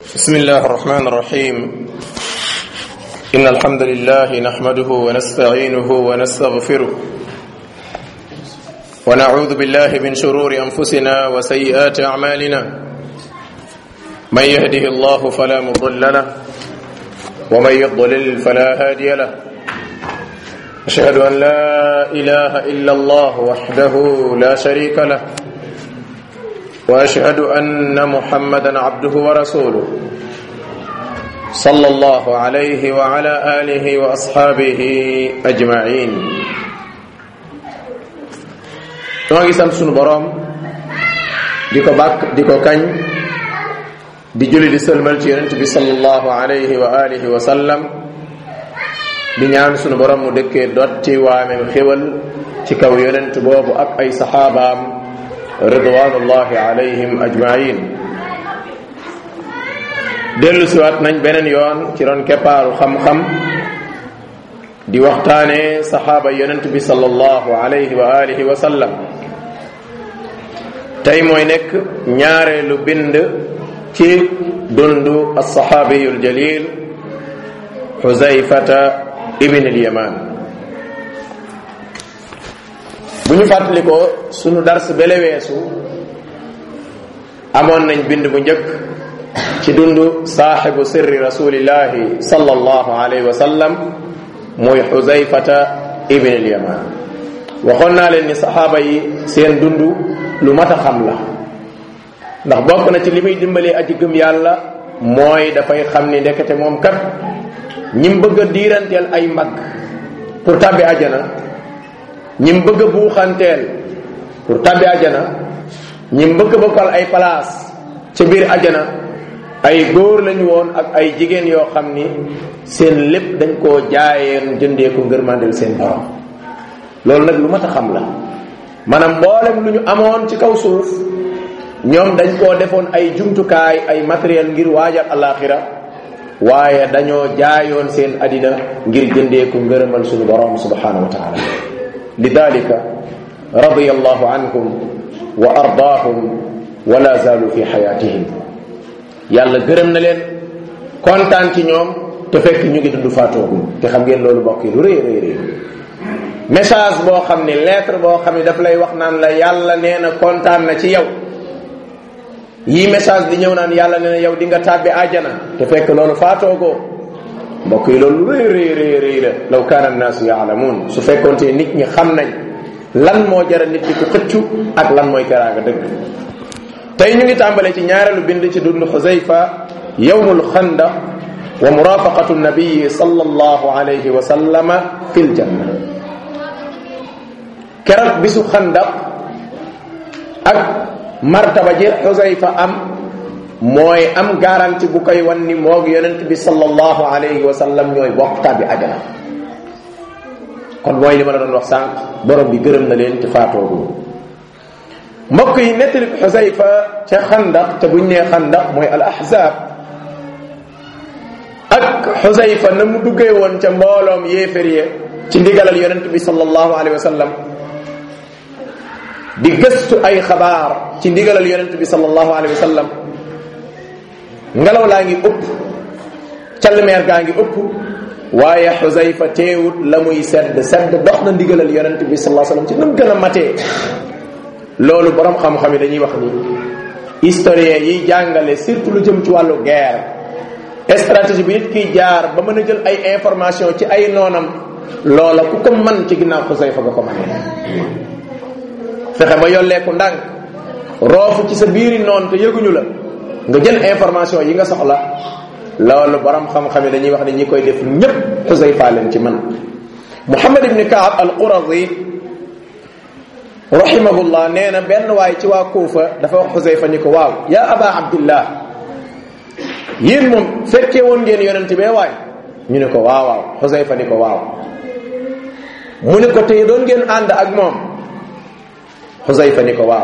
بسم الله الرحمن الرحيم إن الحمد لله نحمده ونستعينه ونستغفره ونعوذ بالله من شرور أنفسنا وسيئات أعمالنا من يهده الله فلا مضل له ومن يضلل فلا هادي له أشهد أن لا إله إلا الله وحده لا شريك له واشهد ان محمدا عبده ورسوله صلى الله عليه وعلى اله واصحابه اجمعين noo ngi sant sunu boroom di ko bàkk di ko kañ di julli di sëlmal ci yonent bi sallallahu alayhi wa alihi wa sallam di ñaan sunu boroom mu dëkkee dotti waamem xéwal ci kaw yonent boobu ak ay saxaabaam ridwanullahi alayhim ajmain dellu siwaat nañ beneen yoon ci doon keppaaru xam-xam di waxtaane saxaaba yonent bi sallallahu alayhi wa alihi wa sallam tey mooy nekk ñaareelu bind ci dundu alsaxaabiyu aljalil xuzayfata ibn alyaman bu ñu fàttalikoo sunu dars bele weesu amoon nañ bind bu njëkk ci dundu saaxibu sirri rasulillahi sallallahu alayhi wa sallam muy xuzayfata ibn al yaman waxoon naa leen ni saxaaba yi seen dund lu mat a xam la ndax bokk na ci li muy dimbalee aji gëm yàlla mooy dafay xam ni ndekete moom kat ñim bëgg a diiranteel ay mag pour tàbbi ajana ñim bëgg a buuxanteel pour tabbi ajana ñim bëgg bokkal ay place ca biir ajana ay góor lañu woon ak ay jigéen yoo xam ni seen lépp dañ koo jaayeen jëndee ko ngërmandel seen borom loolu nag lu mat a xam la maanaam mboolem lu ñu amoon ci kaw suuf ñoom dañ koo defoon ay jumtukaay ay matériel ngir waajal alaxira waaye dañoo jaayoon seen adina ngir jëndee ko ngërëmal suñu borom subhanahu wa taala lidalika radiya allahu anhum wa ardaahum wala zaalu fi xayaatihim yàlla gërëm na leen kontaan ci ñoom te fekk ñu ngi dund faatooguñ te xam ngeen loolu bokk yi lu rëy rëy rëy message boo xam ne lettre boo xam ne daf lay wax naan la yàlla nee na kontaan na ci yow yii message di ñëw naan yàlla nee na yow di nga tàbbi àjjana te fekk loolu faatoogoo mbokk yi loolu rëy rëy rëy rëy la law kaana annaasu yaalamuun su fekkoonte nit ñi xam nañ lan moo jara nit di ko xëccu ak lan mooy teraanga dëgg tey ñu ngi tàmbale ci ñaareelu bind ci dund xuzayfa yawmul xandaq wa murafaqatu nabiyi sallallahu alayhi wa sallama fil janna keroog bisu xandaq ak martaba ji xuzayfa am mooy am garanti bu koy wan ni moog yonent bi sallallahu alayhi wa sallam ñooy bokk tàbbi ajana kon mooy li ma la doon wax sànq borom bi gërëm na leen ci faatoogu mbokk yi nettali xusayfa ca xandaq te buñ nee xandaq mooy al ahzab ak xusayfa na mu duggee woon ca mbooloom yéefér ye ci ndigalal yonent bi sallallahu alayhi wa sallam di gëstu ay xabaar ci ndigalal yonent bi sallallahu alayhi wa sallam ngelaw laa ngi ëpp calmeer gaa ngi ëpp waaye xusayfa teewut la muy sedd sedd dox na ndigalal yonent bi sallallahu alayhi wasallam ci nam gën a matee loolu borom xam-xam yi dañuy wax ni historien yiy jàngale surtout lu jëm ci wàllu guerre stratégie bi nit kiy jaar ba mën a jël ay information ci ay noonam loola ku ko man ci ginnaaw xusayfa nga ko manee fexe ba yolleeku ndànk roofu ci sa biiri noon te yëguñu la nga jël information yi nga soxla loolu borom xam-xam yi dañuy wax ne ñi koy def ñépp xusayfa leen ci man muhammad ibni kaab al qurazi rahimahullah nee na benn waay ci waa kuufa dafa wax xusayfa ni ko waaw yaa aba abdillah yéen moom fekkee woon ngeen yonent bee waay ñu ne ko waaw waaw xusayfa ni ko waaw mu ne ko tey doon ngeen ànd ak moom xusayfa ni ko waaw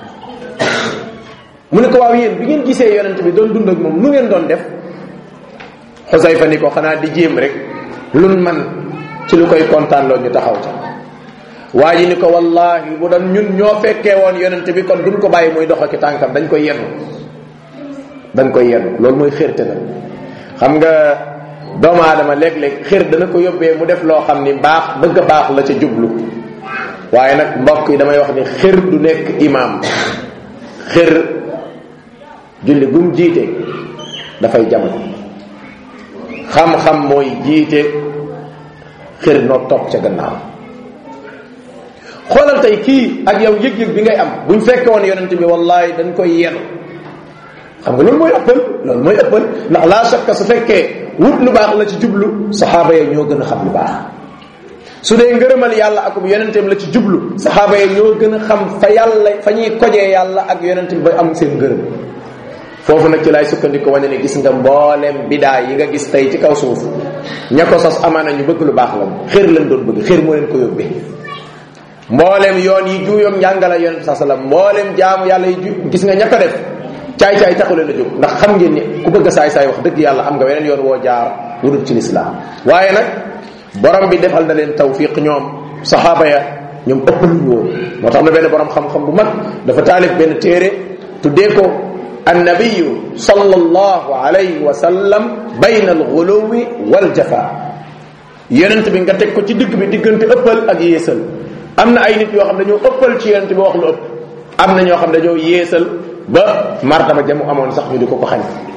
mu ne ko waaw yéen bi ngeen gisee yonent bi doon dund ak moom nu ngeen doon def xusayfa ni ko xanaa di jéem rek lun man ci lu koy kontaan loo ñu taxaw ca waa ji ni ko wallahi bu doon ñun ñoo fekkee woon yonent bi kon duñ ko bàyyi muy dox ak tànkam dañ koy yenu da nga koy yenn loolu mooy xërte na xam nga doomu aadama léeg-léeg xër dana ko yóbbee mu def loo xam ni baax bëgg a baax la ca jublu waaye nag mbokk yi damay wax ni xër du nekk imaam xër julli gum jiite dafay jamono xam-xam mooy jiite xër noo topp ca gannaaw xoolal tey kii ak yow yëg-yëg bi ngay am buñ fekke woon yonent bi wallahi dañ koy yenu xam nga loolu mooy ëppal loolu mooy ëppal ndax laa shakka su fekkee wut lu baax la ci jublu saxaaba ya ñoo gën a xam lu baax su dee ngërëmal yàlla ak yonenteem la ci jublu saxaaba ya ñoo gën a xam fa yàlla fa ñuy kojee yàlla ak yonente bi ba am seen ngërëm foofu nag ci laay sukkandiku wane ne gis nga mbooleem bidaa yi nga gis tey ci kaw suuf ña ko sos amaana ñu bëgg lu baax la xër lañ doon bëgg xër moo leen ko yóbbee mbooleem yoon yi juuyoog njàngala yonente sa sallam mbooleem jaamu yàlla yi ju gis nga ña ko def caay-caay taxu leen a jóg ndax xam ngeen ni ku bëgg a saay-saay wax dëgg yàlla am nga weneen yoon woo jaar wudut ci lislaam waaye nag borom bi defal na leen tawfiq ñoom saxaaba ya ñoom ëppaluñ woon moo tax na benn borom xam-xam bu mag dafa taalif benn téere tuddee ko annabiyu sallallahu alayhi wa sallam bayna alxuluwi waljafa yonent bi nga teg ko ci digg bi diggante ëppal ak yéesal am na ay nit yoo xam dañoo ëppal ci yonent bi wax lu ëpp am na ñoo xam dañoo yéesal ba martaba jamu amoon sax ñu di ko ko xañ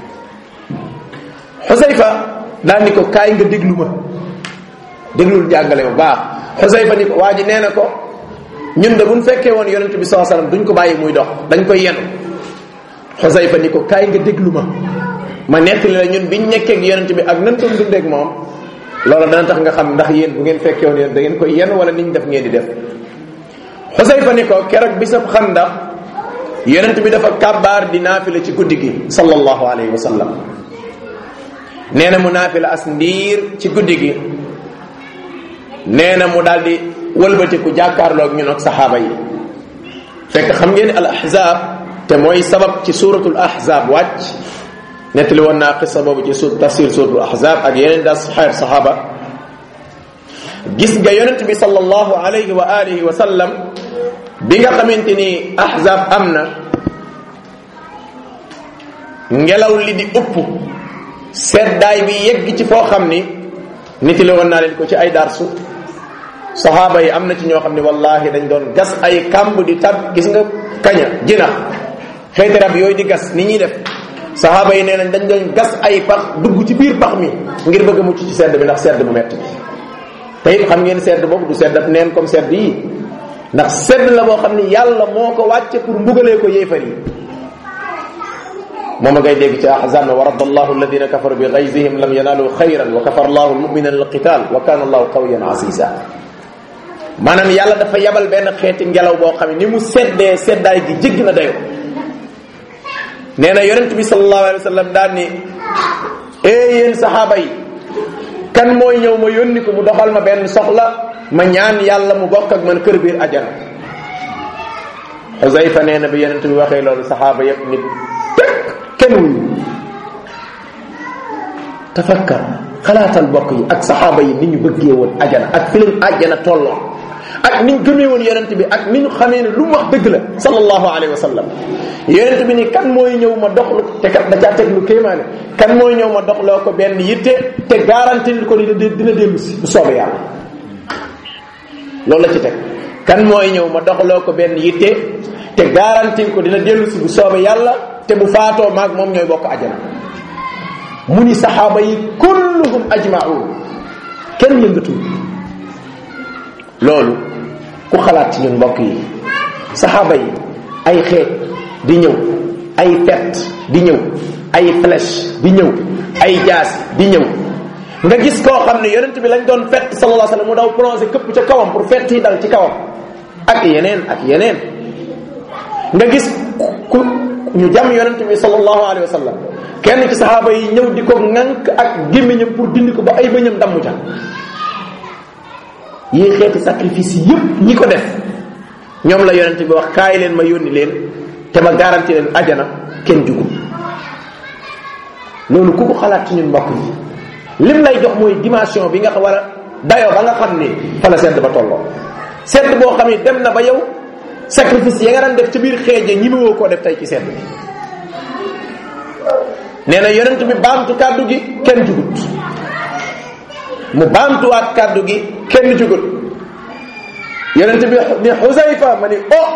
xusayfa daal ni ko kaay nga déglu ma déglul jàngale bu baax xusayfa ni ko waa ji nee na ko ñun de buñ fekkee woon yonent bi saa sallam duñ ko bàyyi muy dox dañ koy yenu xusayfa ni ko kaay nga déglu ma ma nettali la ñun biñ nekkee ak yonent bi ak nan doon dundeeg moom loolu dana tax nga xam ndax yéen bu ngeen fekkee woon yéen da ngeen koy yen wala niñ def ngeen di def xusayfa ni ko keroog bisab xandax yonent bi dafa kàbbaar di naafila ci guddi gi sallallahu alayhi wa sallam nee na mu naafila as ndiir ci guddi gi nee na mu daal di wëlbatiku jàkkaarloog ñun ak saxaaba yi fekk xam ngeen al ahzab te mooy sabab ci suratul ahzab wàcc nettali woon naa xisa boobu ci su tafsir suratul ahzab ak yeneen daal xeer saxaaba gis nga yonent bi sallallahu alayhi wa alihi wa sallam bi nga xamante ni ahzab am na ngelaw li di ëpp seddaay bi yegg ci foo xam ni nit la woon naa leen ko ci ay darsu saxaaba yi am na ci ñoo xam ne wallahi dañ doon gas ay kàmb di tab gis nga kaña jinax xeeti rab yooyu di gas ni ñuy def saxaaba yi nee nañ dañ doon gas ay pax dugg ci biir pax mi ngir bëgg a mucc ci sedd bi ndax sedd bu metti bi te it xam ngeen sedd boobu du sedd ab neen comme sedd yi ndax sedd la boo xam ni yàlla moo ko wàcce pour mbugalee ko yéefar yi moom a ngay dégg ci ahzab wa radda allahu alladina kafaru bi gayzihim lam yanalu xayran wa kafara allahu almuminina alqital wa kana allahu qawiyan asisa maanaam yàlla dafa yabal benn xeeti ngelaw boo xam ne ni mu seddee seddaay gi jégg na dayo nee na yonent bi sallallahu alayhi wa sallam daan ni ee yéen saxaaba yi kan mooy ñëw ma yónni ko mu doxal ma benn soxla ma ñaan yàlla mu bokk ak man kër biir ajana Xusayfa nee na bi yonent bi waxee loolu saxaaba yépp nit tëkk kenn wuyu tafakkar xalaatal bokk yi ak saxaaba yi ni ñu bëggee woon ajana ak fi leen ajana tolloo ak ni ñu gëmee woon yonent bi ak ni ñu xamee ne lu mu wax dëgg la sallallahu alayhi wa sallam yonent bi ni kan mooy ñëw ma doxlu te kat da caa teg lu kéemaane kan mooy ñëw ma doxloo ko benn yitte te garanti ko ni dina dellu si bu soobee yàlla loolu la ci teg kan mooy ñëw ma doxloo ko benn yitte te garanti ko dina dellu si bu soobee yàlla te bu faatoo maag moom ñooy bokk ajana mu ni saxaaba yi kulluhum ajmaun kenn yëngatul loolu ku xalaat ci ñun mbokk yi saxaaba yi ay xeet di ñëw ay pet di ñëw ay flèche di ñëw ay jaas di ñëw nga gis koo xam ne yonent bi lañ doon fett sallallahu alayhi wasallam mu daw plongé këpp ca kawam pour fett yi dal ci kawam ak yeneen ak yeneen nga gis ku ñu jam yonent bi sallallahu alayhi wasallam kenn ci saxaaba yi ñëw di ko ŋànk ak gémmiñam pour dindi ko ba ay bëñam damm ca yi xeeti sacrifice yépp ñi ko def ñoom la yonent bi wax kaay leen ma yónni leen te ma garanti leen ajana kenn jugul loolu ku ko xalaat ci ñun mbokk yi lim lay jox mooy dimension bi nga war a dayoo ba nga xam ni fa la sedd ba tolloo sedd boo xam ni dem na ba yow sacrifice ya nga daan def ci biir xeeje ñi woo koo def tey ci sedd bi nee na yonent bi baamtu kàddu gi kenn jugut mu baamtuwaat kàddu gi kenn jugut yonent bi ni xusayfa ma ni oh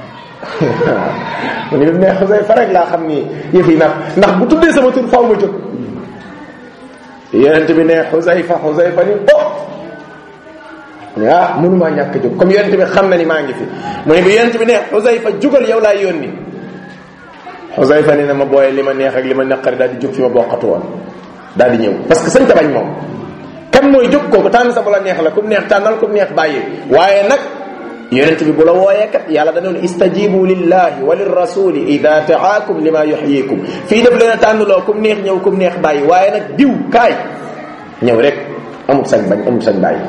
mu ni ne xusayfa rek laa xam ni yëf yi ndax ndax bu tuddee sama tur faw ma jóg yonent bi ne xusayfa xusayfa ni oh mu ne ah mënumaa ñàkk jóg comme yonent bi xam na ni maa ngi fi mu ne bi yonent bi ne xusayfa jugal yow laa yónni xusayfa ni na ma booyee li ma neex ak li ma naqari daal di jóg fi ma bokkatu woon daal di ñëw parce que sañ ta bañ moom kan mooy jóg kooku tànn sa bu la neex la kum neex tànnal kum neex bàyyi waaye nag yonent bi bu la wooyee kat yàlla danoon istajibu lillahi wa lirrasuli ida taakum lima yuxyikum fii def leen a tànnloo kum neex ñëw kum neex bàyyi waaye nag diw kaay ñëw rek amul sañ bañ amul sañ bàyyi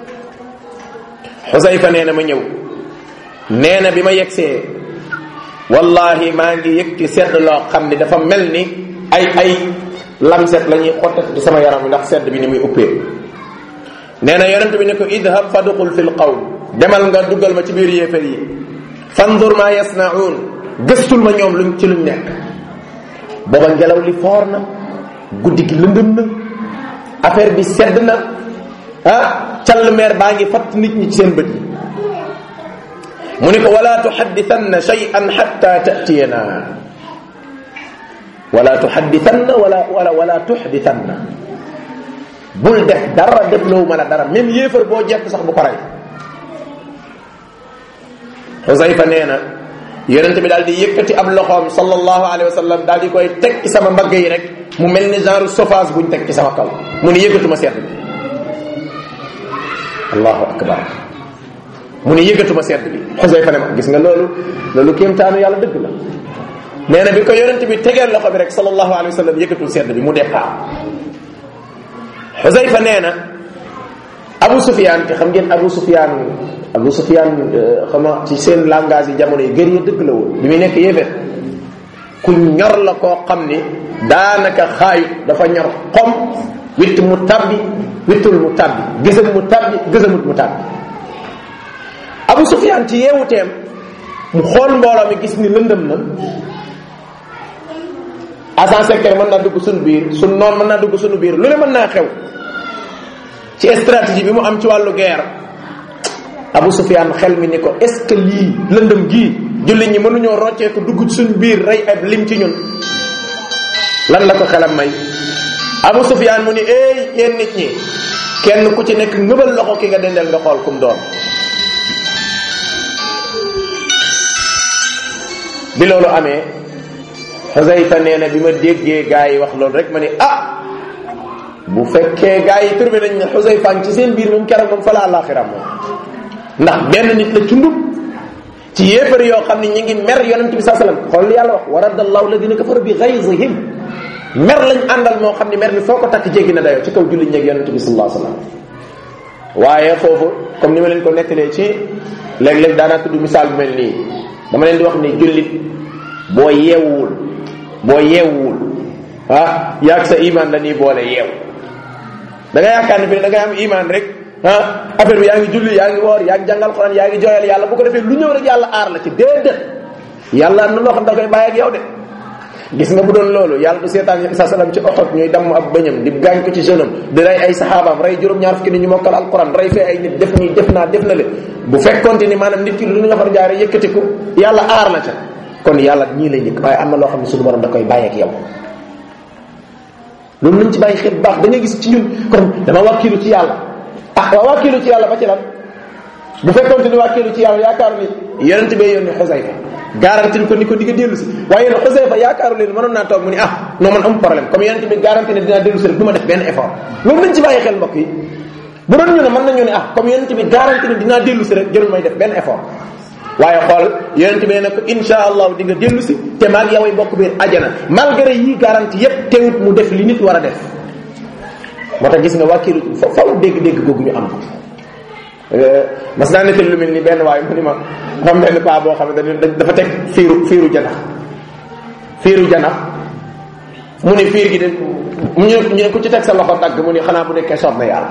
xusayfa nee na ma ñëw nee na bi ma yegsee wallahi maa ngi yëg ci sedd loo xam ni dafa mel ni ay ay lamset la ñuy xottat ci sama yaram bi ndax sedd bi ni muy uppee nee na yonent bi ne ko idhab faduqul fi l qawm demal nga duggal ma ci biir yéefar yi fandur ma yasnaun gëstul ma ñoom luñ ci luñ nekk booba ngelaw li foor na guddi gi lëndëm na affaire bi sedd na ah call meer baa ngi fatt nit ñi ci seen bët yi mu ni ko wala tuxadditanna shay'an xatta tatiyana wala tuxadditanna wala wala wala tuxditanna bul def dara def loowu ma la dara même yéefar boo jekk sax bu ko rey Xusayfa nee na yonente bi daal di yëkkati ab loxoom sallallahu alayhi wa sallam daal di koy teg ci sama mbagg yi rek mu mel ni genre chauffage buñ teg ci sama kaw mu ni yëkkatuma sedd bi allahu akbar mu ni yëkkatuma sedd bi Xusayfa ne ma gis nga loolu loolu kéemtaanu yàlla dëgg la nee na bi ko yonente bi tegeel loxo bi rek sallallahu alayhi wa sallam yëkkatul sedd bi mu départ Xusayfa nee na Abu Sufyaan te xam ngeen Abu Sufyaan Abu Sufyaan xama ci seen langage yi jamono yi gër ya dëgg la woon bi muy nekk yéeféer ku ñor la koo xam ni daanaka xaayut dafa ñor xom witt mu tabbi wittul mu tabbi gësam mu tabbi gësamut mu tabbi Abu Sufyaan ci yeewuteem mu xool mbooloo mi gis ni lëndëm na agent secret mën naa dugg suñu biir suñ noon mën naa dugg suñu biir lu ne mën naa xew ci stratégie bi mu am ci wàllu guerre Abu Sufyaan xel mi ni ko est ce que lii lëndëm gii jullit ñi mënuñoo roccee ko dugg ci suñu biir rey ab lim ci ñun lan la ko xelam may Abu Sufyaan mu ni éey yéen nit ñi kenn ku ci nekk ngëbal loxo ki nga dendeel nga xool kum doon bi loolu amee Xusayfa nee na bi ma déggee gaa yi wax loolu rek ma ni ah bu fekkee gaa yi turbe nañ ne Xusayfa ci seen biir moom keroog moom fa la àllaaxira moom ndax benn nit la cundub ci yéefar yoo xam ne ñi ngi mer yonent bi saa sallam xool yàlla wax wa radda allahu alladina kafaru bi ghaysihim mer lañ àndal moo xam ne mer mi foo ko takk jéggi na dayoo ci kaw jullit ñeeg yonent bi sallallahu alayhi wasallam waaye foofu comme ni ma leen ko nettalee ci léeg-léeg daanaa tudd misaal bu mel nii dama leen di wax ni jullit boo yeewuwul boo yeewuwul ah yaag sa iman la nii boole yeew da nga yaakaar ne fi da ngay am iman rek ah affaire bi yaa ngi julli yaa ngi woor yaa ngi jàngal Quran yaa ngi jooyal yàlla bu ko defee lu ñëw rek yàlla aar la ci déedéet yàlla am na loo xam da koy bàyyi ak yow de gis nga bu doon loolu yàlla du seetaan sa salam ci oxot ñuy damm ab bëñam di gaañ ko ci jeunam di rey ay saxaabaam rey juróom-ñaar fukki ni ñu mokkal alquran rey fee ay nit def nii def naa def na le bu fekkonte ni maanaam nit ki lu nga far jaare yëkkatiku yàlla aar la ca kon yàlla ñii lay njëkk waaye am na loo xam ne suñu borom da koy bàyyi ak yow loolu nañ ci bàyyi xel bu baax da ngay gis ci ñun kon dama wàkkilu ci yàlla ah waa wàkkilu ci yàlla ba ci lan bu fekkonte ni wàkkilu ci yàlla yaakaar ni yonent bee yónni Xusayfa garanti ko ni ko di nga dellu si waaye yéen Xusayfa yaakaaru leen mënoon naa toog mu ni ah non man am problème comme yonent bi garanti ne dinaa dellu si rek du ma def benn effort loolu nañ ci bàyyi xel mbokk yi bu doon ñu ne mën nañu ne ah comme yonent bi garanti ne dinaa dellu si rek jërul may def benn effort waaye xool yonent bi ne ko insha allahu di nga dellu si te maag yaway bokk biir ajana malgré yii garanti yépp teewut mu def li nit war a def moo tax gis nga wàkkilu faw dégg-dégg googu ñu am mas naa nettali lu mel ni benn waaye mu ni ma xam benn paa boo xam ne dafa teg fiiru fiiru janax fiiru janax mu ni fiir gi de mu ñu ne ku ci teg sa loxo dagg mu ni xanaa bu nekkee soob na yàlla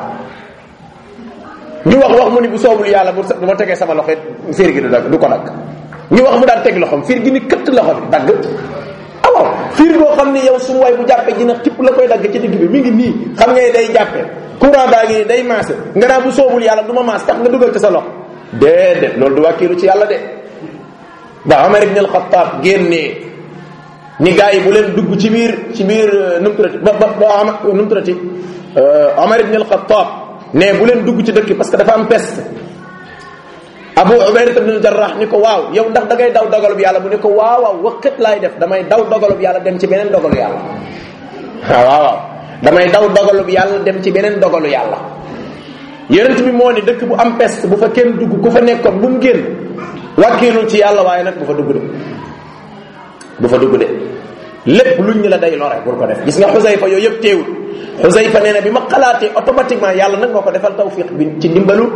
ñu wax wax mu ni bu soobul yàlla bu bu ma tegee sama loxo fiir gi du dagg du ko dagg ñu wax mu daan teg loxom fiir gi ni këtt loxo bi dagg waaw fiir boo xam ne yow sumu waay bu jàppee dina tipp la koy dagg ci digg bi mi ngi nii xam nga day jàppe courant baa ngi nii day maase nga naa bu soobul yàlla du ma maas tax nga dugal ci sa loxo déedéet loolu du wàkkiilu ci yàlla de ba Omar ibn al-Khattab génnee ni gars yi bu leen dugg ci biir ci biir nu mu turati ba ba ba nu mu turati Omar ibn al-Khattab ne bu leen dugg ci dëkk parce que dafa am peste Abu Ubayda ibn al-Jarrah ni ko waaw yow ndax da ngay daw dogalub yàlla bu ni ko waaw waaw wëkkat laay def damay daw dogalub yàlla dem ci beneen dogalu yàlla waaw waaw damay daw dogalub yàlla dem ci beneen dogalu yàlla yonent bi moo ni dëkk bu am peste bu fa kenn dugg ku fa nekkoon bu mu génn wàkkiilul ci yàlla waaye nag bu fa dugg de bu fa dugg de lépp luñ ñu la day lore bul ko def gis nga Xusayfa yooyu yëpp teewul Xusayfa nee na bi ma xalaatee automatiquement yàlla nag moo ko defal tawfiq bi ci ndimbalu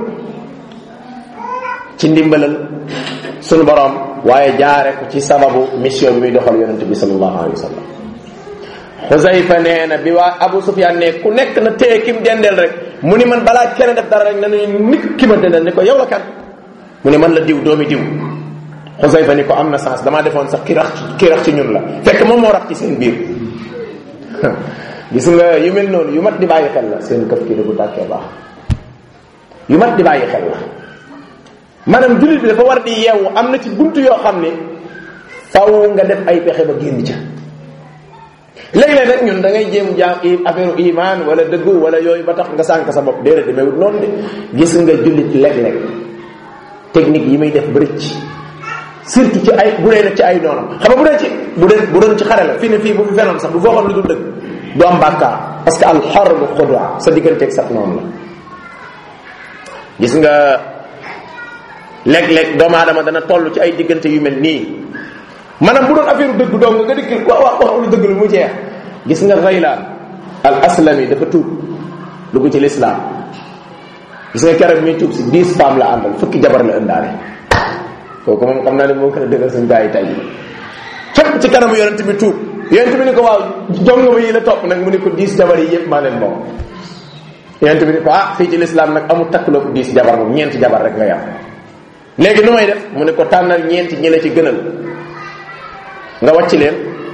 ci ndimbalal sunu borom waaye jaare ko ci sababu mission bi muy doxal yonente bi sallallahu alayhi wa sallam Xusayfa nee na bi waa Abu Sufyan ne ku nekk na téye kim dendeel rek mu ni man balaa kenn def dara rek na ni nit ki ma dendeel ni ko yow la kan mu ne man la diw doomi diw Xusayfa ni ko am na sens damaa defoon sax ki rax ki rax ci ñun la fekk moom moo rax ci seen biir gis nga yu mel noonu yu mat di bàyyi xel la seen këf ki bu tàkkee baax yu mat di bàyyi xel la maanaam jullit bi dafa war di yeewu am na ci buntu yoo xam ne faw nga def ay pexe ba génn ca léeg-léeg nag ñun da ngay jéem jaam affaire iman wala dëggu wala yooyu ba tax nga sànk sa bopp déedéet demeewut noonu de gis nga jullit léeg-léeg technique yi muy def bërëcc surtout ci ay bu dee nag ci ay noonam xam nga bu dee ci bu dee bu doon ci xare la fii ne fii bu fi fenoon sax bu foo xam lu dul dëgg du am bàkkaar parce que al xarbu xudwa sa digganteeg sax noonu la gis nga léeg-léeg doomu aadama dana toll ci ay diggante yu mel nii maanaam bu doon affaire dëgg dong nga dikki wax wax wax lu dëgg lu mu jeex gis nga Ghaylaan al aslami dafa tuub dugg ci lislaam gis nga keroog muy tuub si dix femmes la àndal fukki jabar la ëndaale kooku moom xam naa ne moo gën a dëggal suñu gars yi tey fépp ci kanamu yonent bi tuub yonent bi ni ko waaw jongama yi la topp nag mu ni ko dix jabar yi yëpp maa leen moom yonent bi ni ko ah fii ci lislaam nag amul takkuloo ko dix jabar moom ñeenti jabar rek nga yam léegi nu may def mu ne ko tànnal ñeenti ñi la ci gënal nga wàcc leen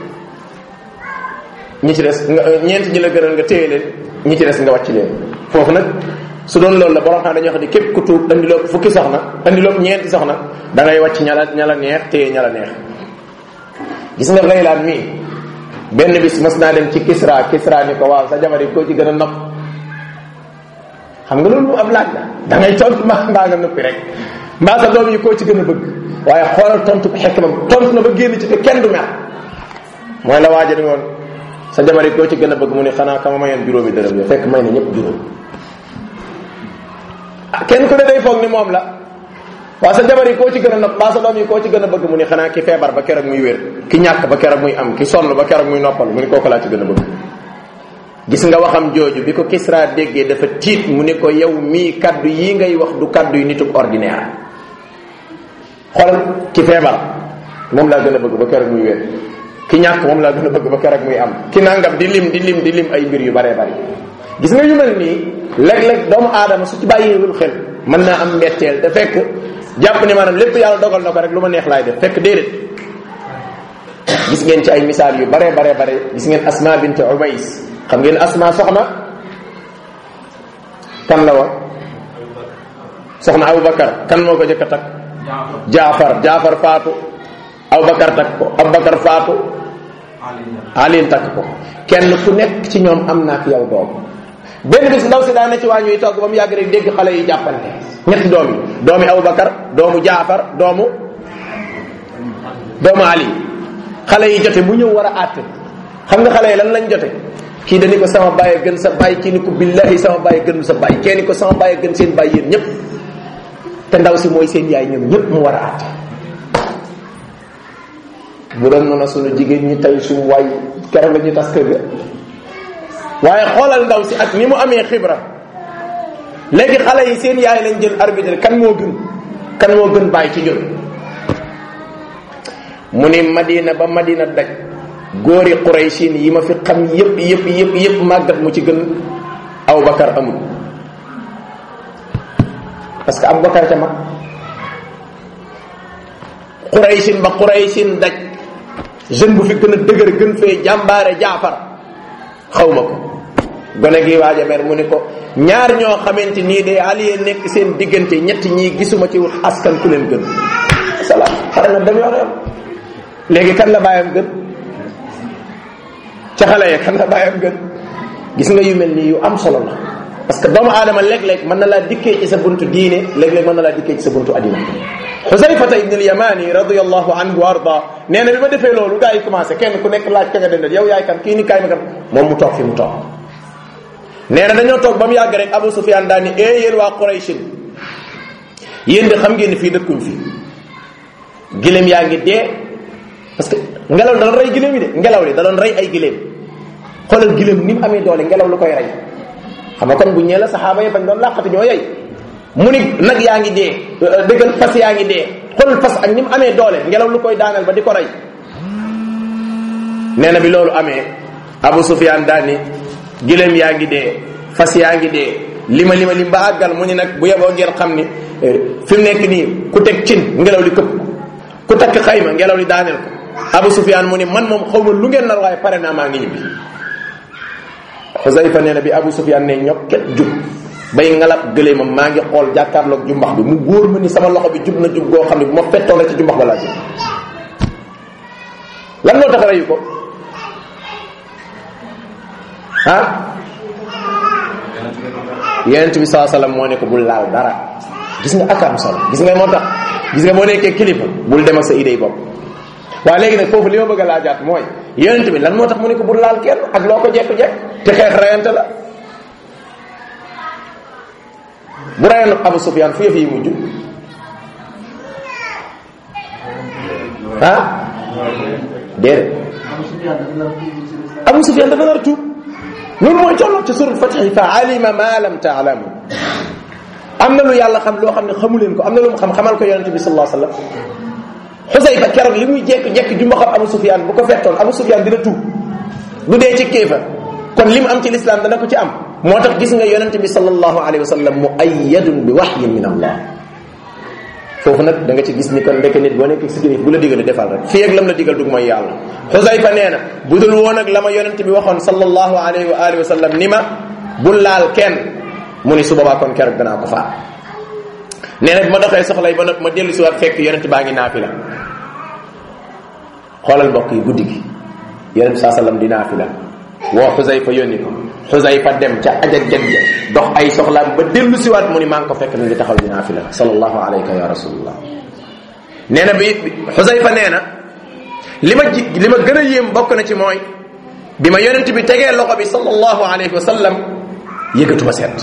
ñi ci des nga ñeenti ñi la gënal nga téye leen ñi ci des nga wàcc leen foofu nag su doon loolu la borom xam dañoo xam ne képp ku tuub andiloo fukki soxna andiloo ñeenti soxna da ngay wàcc ñala ñala neex téye ñala neex gis nga Ghaylaan mii benn bis mas naa dem ci Kisra Kisra ni ko waaw sa jabar yi koo ci gën a nopp xam nga loolu mu am laaj la da ngay tontu mbaa mbaa nga noppi rek mbaa sa doom yi koo ci gën a bëgg waaye xoolal tontu ko xekk ma tontu na ba génn ci te kenn du mer mooy la waaja ni woon sa jabar yi koo ci gën a bëgg mu ne xanaa kama mayoon juróomi dërëm yo fekk may na ñëpp juróom ah kenn ku ne day foog ni moom la waa sa jabar yi koo ci gën a nopp mbaa sa doom yi koo ci gën a bëgg mu ne xanaa ki feebar ba keroog muy wér ki ñàkk ba keroog muy am ki sonn ba keroog muy noppal mu ne kooku laa ci gën a bëgg gis nga waxam jooju bi ko Kisra déggee dafa tiit mu ne ko yow mii kaddu yi ngay wax du kaddu yu nitug ordinaire xoolal ki feebar moom laa gën a bëgg ba keroog muy wér ki ñàkk moom laa gën a bëgg ba keroog muy am ki nangam di lim di lim di lim ay mbir yu baree bari gis nga yu mel nii léeg-léeg doomu aadama su ci bàyyiwul xel mën naa am mbetteel te fekk jàpp ne maanaam lépp yàlla dogal na ko rek lu ma neex laay def fekk déedéet gis ngeen ci ay misaal yu baree baree bare gis ngeen asma bint umays xam ngeen asma soxna kan la woon soxna abubakar kan moo ko jëkk a takk jaafar jaafar faatu abubakar takk ko abubakar faatu alin takk ko kenn ku nekk ci ñoom am naa ak yow doom benn bis ndaw si daa ne ci waa ñuy togg ba mu yàgg rek dégg xale yi jàppante ñetti doom yi doomi abubakar doomu jaafar doomu doomu ali xale yi jote mu ñëw war a àtte xam nga xale yi lan lañ jote kii dañu ko sama bàyyi gën sa bàyyi kii ni ko billahi sama bàyyi gën sa bàyyi kee ni ko sama bàyyi gën seen bàyyi yéen ñëpp te ndaw si mooy seen yaay ñoom ñëpp mu war a àtte bu doon noonu sunu jigéen ñi tey suñu waay keroog la ñu tas kër ga waaye xoolal ndaw si ak ni mu amee xibra léegi xale yi seen yaay lañ jël arbitre kan moo gën kan moo gën bàyyi ci ñun mu ni madina ba madina daj góori quraysin yi ma fi xam yépp yépp yépp yépp màggat mu ci gën abubakar amul parce que abubakar ca mag quraysin ba quraysin daj jeune bu fi gën a dëgër gën fee jàmbaare jaafar xaw ma ko gone gi waaja mer mu ni ko ñaar ñoo xamante nii de aliyee nekk seen diggante ñetti ñii gisuma ci askan ku leen gën salaam xare na dem yoon léegi kan la bàyyam gën ca xale ya kan la bàyyam gën gis nga yu mel nii yu am solo la parce que doomu aadama léeg-léeg mën na laa dikkee ci sa buntu diine léeg-léeg mën na laa dikkee ci sa buntu adina xusayfata ibn al-yamani radiyallahu anhu wa arda nee na bi ma defee loolu gaa yi commencé kenn ku nekk laaj ka nga dendal yow yaay kan kii ni kaay ma kan moom mu toog fi mu toog nee na dañoo toog ba mu yàgg rek Abu Sufyan daal ni ee yéen waa Qurayshin yéen de xam ngeen ni fii dëkkuñ fi gileem yaa ngi dee parce que ngelaw da doon rey gileem yi de ngelaw li da doon rey ay gileem xoolal gileem ni mu amee doole ngelaw lu koy rey xam nga kon bu ñee la saxaaba yi bañ doon làqati ñoo yey mu ni nag yaa ngi dee dëggal fas yaa ngi dee xoolal fas ak ni mu amee doole ngelaw lu koy daaneel ba di ko rey nee na bi loolu amee Abu Sufyan daal ni gileem yaa ngi dee fas yaa ngi dee lima lima lim ba àggal mu ni nag bu yeboo ngeen xam ni fi mu nekk nii ku teg cin ngelaw li këpp ku takk xayma ngelaw li daaneel ko Abu Sufyan mu ni man moom xaw ma lu ngeen nar waaye pare naa maa ngi ñibbi Xusayfa nee na bi Abu Sufyan ne ñokket jub bay ngalab gëleemam maa ngi xool jàkkaarloog jumbax bi mu góor ma ni sama loxo bi jub na jub goo xam ne bu ma fettoon rek ci jumbax ba laa jub lan moo tax reyu ko ah yonent bi saa sallam moo ne ko bul laal dara gis nga ak am solo gis nga moo tax gis nga boo nekkee kilifa bul dem ak sa idée bopp waaye léegi nag foofu li ma bëgg a laajaat mooy yonent bi lan moo tax mu ne ko bul laal kenn ak loo ko jekk-jekk te xeex rayante la bu rayoon Abu Sufyan fu yëf yi mujj ah déedéet Abu Sufyan dafa nar a tuub loolu mooy tolloog ci surat Fatih fa alima ma lam taalamu am na lu yàlla xam loo xam ne xamu leen ko am na lu mu xam xamal ko yonente bi sallallahu alayhi wasallam Xusayfa keroog li muy jekk-jekk ju ma xam Abu Sufyan bu ko fettoon Abu Sufyan dina tuub du dee ci kéefa kon li mu am ci lislaam dana ko ci am moo tax gis nga yonente bi sallallahu alayhi wasallam mu ayyadun bi wahyin min allah foofu nag da nga ci gis ni kon ndekk nit boo nekk si kilif bu la digal defal rek fii ak lam la digal dug mooy yàlla xusayfa nee na bu dul woon ak la ma yonente bi waxoon sallallahu alayhi wa alihi wa sallam ni ma bul laal kenn mu ni su boobaa kon keroog danaa ko faat nee na bi ma doxee soxlay ba nag ma dellu si waat fekk yonente baa ngi naafila xoolal mbokk yi guddi gi yonente saa sallam di naafila woo xusayfa yónni ko xusayfa dem ca ajak jag ja dox ay soxlaam ba dellu si waat mu ni maa ngi ko fekk mi ngi taxaw di naafila sallallahu alayka ya rasulullah nee na bi xusayfa nee na li ma ji li ma gën a yéem bokk na ci mooy bi ma yonent bi tegee loxo bi sallallahu alayhi wa sallam yëgatuma seet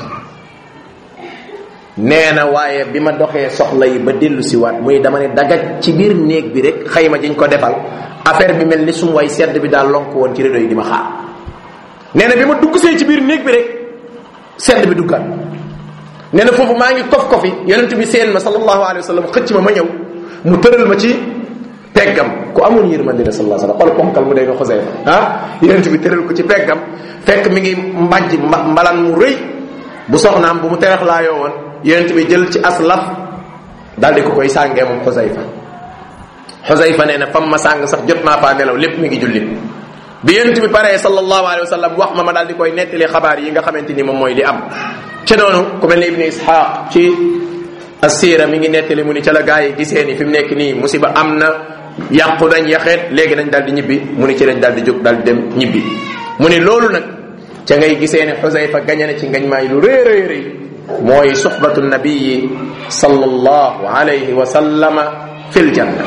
nee na waaye bi ma doxee soxla yi ba dellu si waat muy dama ne dagaj ci biir néeg bi rek xayma jiñ ko defal affaire bi mel ni sum way sedd bi daal lonk woon ci rido yi di ma xaar nee na bi ma dugg see ci biir néeg bi rek sedd bi duggaat nee na foofu maa ngi kof kofi yonent bi seen ma sallallahu alayhi wa sallam xëcc ma ma ñëw mu tëral ma ci peggam ku amoon yërmande la sallallahu alayhi wa sallam xool ponkal mu day na xoseyfa ah yonent bi tëral ko ci peggam fekk mi ngi mbàjj mbalan mu rëy bu soxnaam bu mu terex laayoo woon yonent bi jël ci aslaf daal di ko koy sàngee moom xoseyfa xoseyfa nee na fam ma sàng sax jot naa faa nelaw lépp mi ngi julli bi yonent bi paree sallallahu alayhi wa sallam wax ma ma daal di koy nettali xabaar yi nga xamante ni moom mooy li am ca noonu ku mel ni ibni ishaq ci assira mi ngi nettali mu ni ca la gaa yi gisee ni fi mu nekk nii musiba am na yàqu nañ yaxeet léegi nañ daal di ñibbi mu ni ci lañ daal di jóg daal di dem ñibbi mu ni loolu nag ca ngay gisee ne xusayfa gañe na ci ngañ maay lu rëy rëy rëy mooy suxbatu nabiyi sallallahu alayhi wa sallama fil janna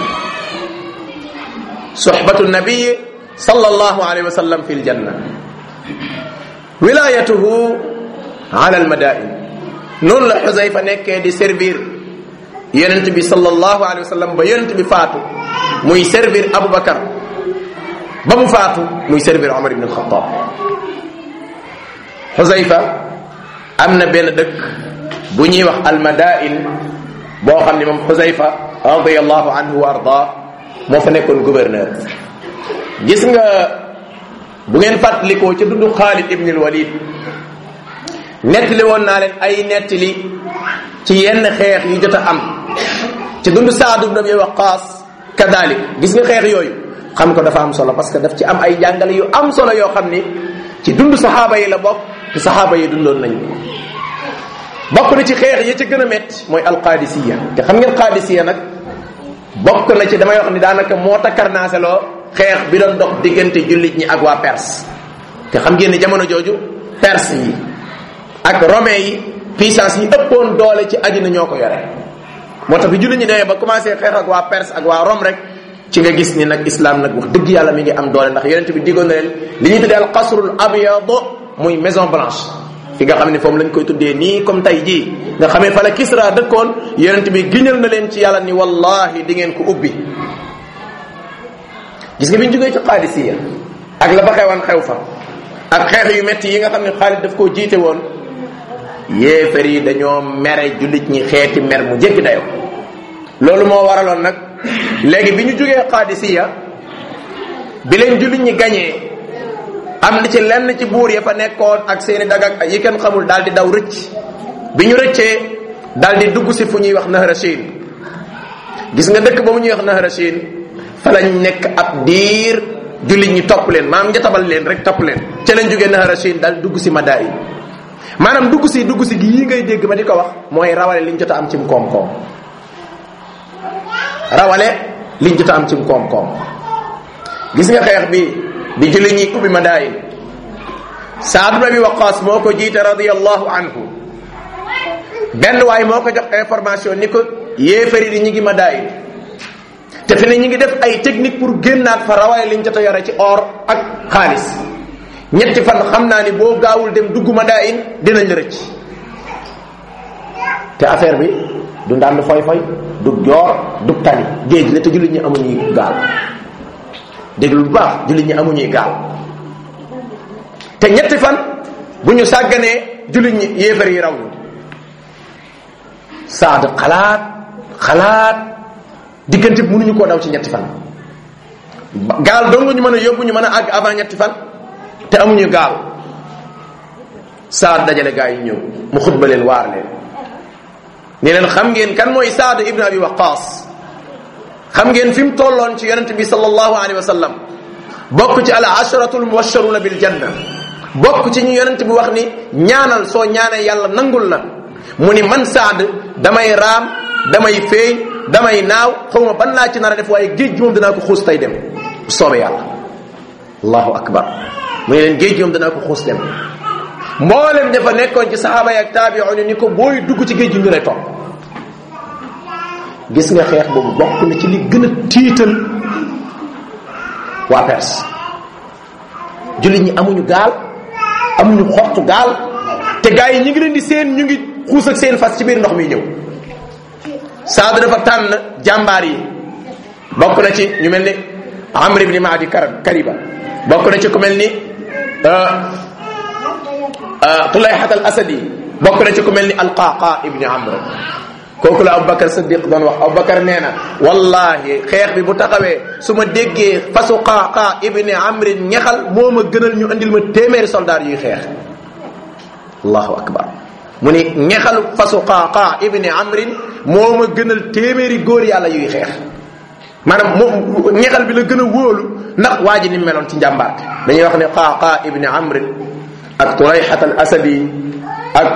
suxbatu nabiyi sallallahu alayhi wa sallam fil janna wilayatuhu ala almadain noonu la xusayfa nekkee di servir yonent bi sallallahu alayhi wa sallam ba yonent bi faatu muy servir aboubacar ba mu faatu muy servir omar ibn alxatab xusayfa am na benn dëkk bu ñuy wax almadain boo xam ne moom xusayfa radiallahu anhu wa arda moo fa nekkoon gouverneur gis nga bu ngeen fàttalikoo ca dundu xaalid ibn al walid nettali woon naa leen ay nettali ci yenn xeex yu jot a am ci dundu saad ibn abi waqaas kadalik gis nga xeex yooyu xam ko dafa am solo parce que daf ci am ay jàngale yu am solo yoo xam ni ci dund saxaaba yi la bokk te saxaaba yi dundoon nañ ko bokk na ci xeex yi ci gën a métti mooy alqaadisiya te xam ngeen qaadisiya nag bokk na ci damay wax ni daanaka moo takkarnaaseloo xeex bi doon dox diggante jullit ñi ak waa Perse te xam ngeen ni jamono jooju Perse yi ak romain yi puissance yi ëppoon doole ci àddina ñoo ko yore moo tax bi jullit ñi demee ba commencé xeex ak waa Perse ak waa Rome rek ci nga gis ni nag islam nag wax dëgg yàlla mi ngi am doole ndax yonent bi diggoon na leen li ñuy tuddee al qasrul abyad muy maison blanche fi nga xam ne foofu lañ koy tuddee nii comme tey jii nga xamee fa la Kisra dëkkoon yonent bi giñal na leen ci yàlla ni wallahi di ngeen ko ubbi gis nga bi ñu jógee ci Qadisiya ak la fa xewoon xew fa ak xeex yu metti yi nga xam ne Xaalid daf koo jiite woon yéefar yi dañoo mere jullit ñi xeeti mer mu jéggi dayo loolu moo waraloon nag léegi bi ñu jógee Qadisiya bi leen jullit ñi gañee am na ci lenn ci buur ya fa nekkoon ak seeni dagak yi kenn xamul daal di daw rëcc bi ñu rëccee daal di dugg si fu ñuy wax Nahrashin gis nga dëkk ba mu ñuy wax Nahrashin fa lañ nekk ab diir jullit ñi topp leen maanaam njatabal leen rek topp leen ca lañ jógee Nahrashin daal dugg si Madain maanaam dugg si dugg si gi yii ngay dégg ma di ko wax mooy rawale liñ jot a am cim koom-koom rawale liñ jot a am cim koom-koom gis nga xeex bi bi julli ñi ubbi Madain Saad ibn Abi Waqqas moo ko jiite radiyallahu anhu benn waay moo ko jox information ni ko yéefari di ñi ngi Madain te fi ne ñi ngi def ay technique pour génnaat fa rawale liñ jot a yore ci or ak xaalis ñetti fan xam naa ni boo gaawul dem dugg Madain dinañ la rëcc te affaire bi du ndànd foy foy du joor du tali géej la te jullit ñi amuñuy gaal déglu bu baax jullit ñi amuñuy gaal te ñetti fan bu ñu sàgganee jullit ñi yéefar yi raw ñu saad xalaat xalaat diggante bi mënuñu koo daw ci ñetti fan gaal dong ñu mën a yóbbu ñu mën a àgg avant ñetti fan te amuñu gaal saad dajale gaa yi ñëw mu xutba leen waar leen ni leen xam ngeen kan mooy saad ibn abi waqaas xam ngeen fi mu tolloon ci yonente bi sallallahu alayhi wa sallam bokk ci al asharatul mubasharuna bil janna bokk ci ñu yonente bi wax ni ñaanal soo ñaanee yàlla nangul la mu ni man saad damay raam damay feeñ damay naaw xawma ban laa ci nar a def waaye géej gi moom danaa ko xuus tey dem soobe yàlla allahu akbar mu ne leen géej gi moom danaa ko xuus dem mboolem dafa nekkoon ci saxaaba yi ak taabi'un ni ko booy dugg ci géej gi ñu lay topp gis nga xeex boobu bokk na ci li gën a tiital waa Perse jullit ñi amuñu gaal amuñu xottu gaal te gaa yi ñu ngi leen di seen ñu ngi xuus ak seen fas ci biir ndox mi ñëw saadu dafa tànn jàmbaar yi bokk na ci ñu mel ni Amr ibn Maadi Kariba bokk na ci ku mel ni Tulayhat al Asadi bokk na ci ku mel ni Alqaqa ibn Amr kooku la Aboubacar Siddiq doon wax Aboubacar nee na wallahi xeex bi bu taxawee su ma déggee fasu Qaqa ibn Amr ñexal moo ma gënal ñu andil ma téeméeri soldaar yuy xeex allahu akbar mu ni ñexal fasu Qaqa ibn Amr moo ma gënal téeméeri góor yàlla yuy xeex maanaam moom ñexal bi la gën a wóolu ndax waa ji ni meloon ci njàmbaarte dañuy wax ne Qaqa ibn Amr ak Tulayhat al Asadi ak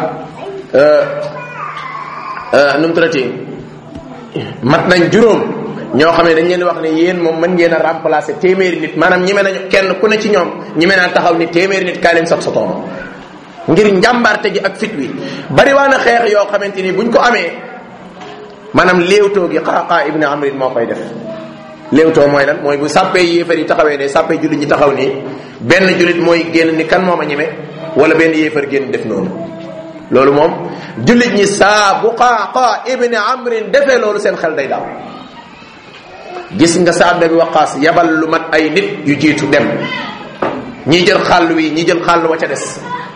nu mu tuddati mat nañ juróom ñoo xam ne dañ leen wax ne yéen moom mën ngeen a remplacer téeméeri nit maanaam ñime nañu kenn ku ne ci ñoom ñime naa taxaw ni téeméeri nit kaa leen sax sa tooma ngir njàmbarte gi ak fit wi bari waa na xeex yoo xamante ni buñ ko amee maanaam léewtoo gi Qaqa ibn Amr moo koy def léewtoo mooy lan mooy bu sàppee yéefar yi taxawee ne sàppee jullit ñi taxaw nii benn jullit mooy génn ni kan moom a ñeme wala benn yéefar génn def noonu loolu moom jullit ñi saa bu Qaqa ibn Amr defee loolu seen xel day daaw gis nga Saad bi Waqaas yabal lu mat ay nit yu jiitu dem ñii jël xàll wi ñii jël xàll wa ca des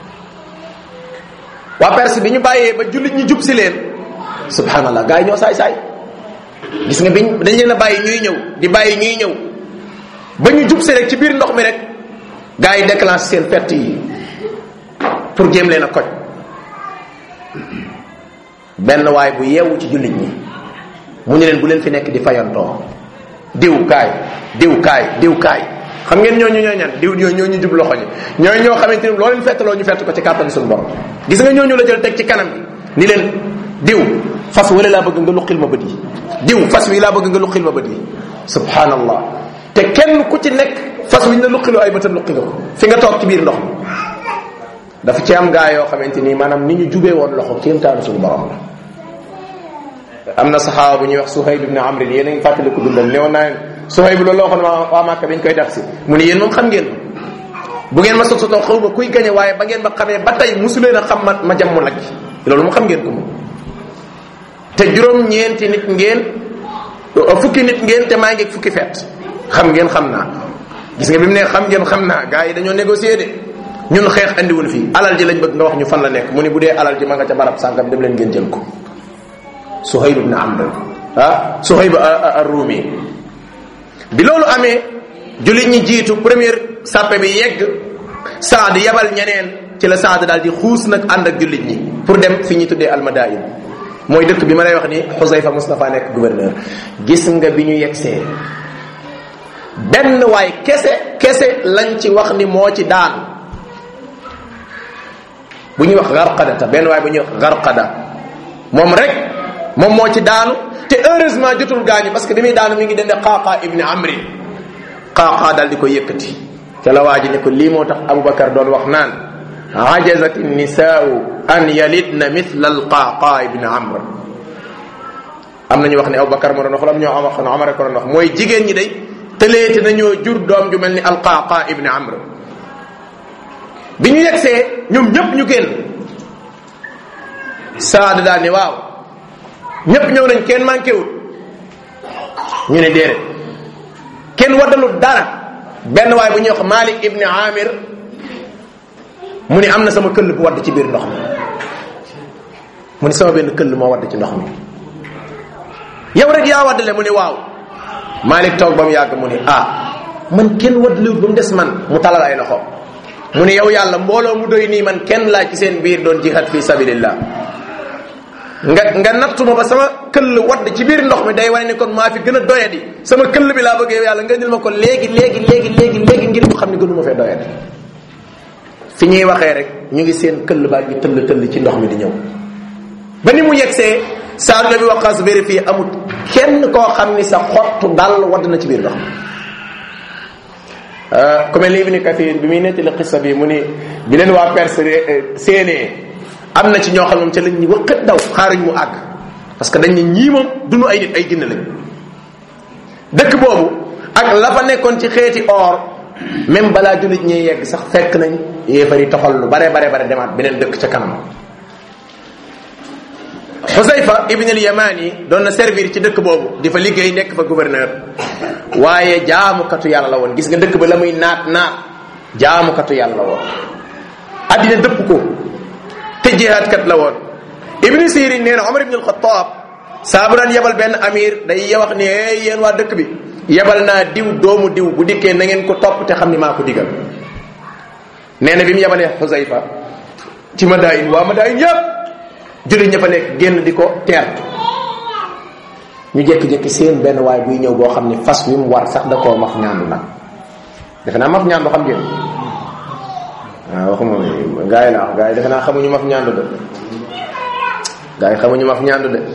waa Perse bi ñu bàyyee ba jullit ñi jub si leen subhanallah gars yi ñoo saay saay gis nga biñ dañ leen a bàyyi ñuy ñëw di bàyyi ñuy ñëw ba ñu jub si rek ci biir ndox mi rek gars yi déclenché seen perte yi pour jéem leen a koj benn waay bu yeewu ci jullit ñi mu ñu leen bu leen fi nekk di fayantoo diw kaay diw kaay diw kaay xam ngeen ñooñu ñooy ñan diw ñooy ñooñu jub loxo ñi ñooy ñoo xamante ni loo leen fettaloo ñu fett ko ci kàttan suñu borom gis nga ñooñu la jël teg ci kanam bi ni leen diw fas wala laa bëgg nga luqil ma bët yi diw fas wi laa bëgg nga luqil ma bët yi subhanallah te kenn ku ci nekk fas wi ñu la luqiloo ay bëtam luqi nga ko fi nga toog ci biir ndox mi dafa ci am gaa yoo xamante ni maanaam ni ñu jubee woon loxo kéemtaanu suñu borom la am na saxaaba bu ñuy wax Suhayb ibn Amr yéen a ngi fàttali ko dundam ne woon naa leen Suhayb loolu la waxoon waa waa Màkka bi ñu koy def si mu ne yéen moom xam ngeen bu ngeen ma sototoo xaw ma kuy gañe waaye ba ngeen ma xamee ba tey musuleen a xam ma ma jam mu nag loolu mu xam ngeen ko moom te juróom ñeenti nit ngeen fukki nit ngeen te maa ngi fukki feet xam ngeen xam naa gis nga bi mu ne xam ngeen xam naa gars yi dañoo négocier de ñun xeex andiwul fii alal ji lañ bëgg nga wax ñu fan la nekk mu ni bu dee alal ji ma nga ca barab sàngam dem leen ngeen jël ko Suhayb ibn Amr ah Suhayb ar-Rumi bi loolu amee jullit ñi jiitu première sàppe bi yegg Saad yabal ñeneen ci la Saad daal di xuus nag ànd ak jullit ñi pour dem fi ñuy tuddee almadain mooy dëkk bi ma lay wax ni Xusayfa Mustafa nekk gouverneur gis nga bi ñu yegsee benn waay kese kese lañ ci wax ni moo ci daan bu ñuy wax garqada ta benn waay bu ñuy wax garqada moom rek moom moo ci daanu te heureusement jotul gaañu parce que bi muy daanu mi ngi dende qaaqa ibni amri qaaqa daal di ko yëkkati ca la waa ji ne ko lii moo tax aboubacar doon wax naan ajazat nisaau an yalidna mithla alqaaqa ibni amr am nañu wax ne aboubacar moo doon wax am ñoo am wax ne amar ko doon wax mooy jigéen ñi day tëleete nañoo jur doom ju mel ni alqaaqa ibni amr bi ñu yegsee ñoom ñëpp ñu génn saada daal ni waaw ñëpp ñëw nañ kenn manqué wut ñu ne déedéet kenn waddalut dara benn waay bu ñuy wax Malik ibni Amir mu ni am na sama këll bu wadd ci biir ndox mi mu ni sama benn këll moo wadd ci ndox mi yow rek yaa waddale mu ni waaw Malik toog ba mu yàgg mu ni ah man kenn waddalewut ba mu des man mu talal ay loxo mu ni yow yàlla mbooloo mu doy nii man kenn laa ci seen biir doon jihad fi sabilillah nga nga nattuma ba sama këll wadd ci biir ndox mi day wane ne kon maa fi gën a doyadi sama këll bi laa bëgg yow yàlla nga indil ma ko léegi léegi léegi léegi léegi ngir ñu xam ne gënuma fee doyadi fi ñuy waxee rek ñu ngi seen këll baa ngi tëll tëll ci ndox mi di ñëw ba ni mu yegsee saadu la bi waqaas vérifié amul kenn koo xam ni sa xottu dal wadd na ci biir ndox mi ku mel ni ibni kathir bi muy nettali xissa bi mu ni bi leen waa perse séenee am na ci ñoo xam moom ca lañ ñu wëqat daw xaaruñ mu àgg parce que dañ ne ñii moom duñu ay nit ay ginne lañ dëkk boobu ak la fa nekkoon ci xeeti or même balaa jullit ñee yegg sax fekk nañ yéefar yi toxal lu bare bare bare demaat beneen dëkk ca kanam Xusayfa ibn al Yamani doon na servir ci dëkk boobu di fa liggéey nekk fa gouverneur waaye jaamukatu yàlla la woon gis nga dëkk ba la muy naat naat jaamukatu yàlla la woon addina dëpp ko te jihaad kat la woon ibni sirin nee na omar ibn alxataab saa bu daan yebal benn amir day wax ni hey yéen waa dëkk bi yebal naa diw doomu diw bu dikkee na ngeen ko topp te xam ni maa ko digal nee na bi mu yebalee xusayfa ci madayin waa madayin yëpp jullit ña fa nekk génn di ko teertu ñu jékki-jékki seen benn waay buy ñëw boo xam ni fas wi mu war sax da koo maf ñaandu nag defe naa maf ñaandu xam ngeen waaw waxuma gaa yi la wax gaa yi defe naa xamuñu maf ñaandu de gaa yi xamuñu maf ñaandu de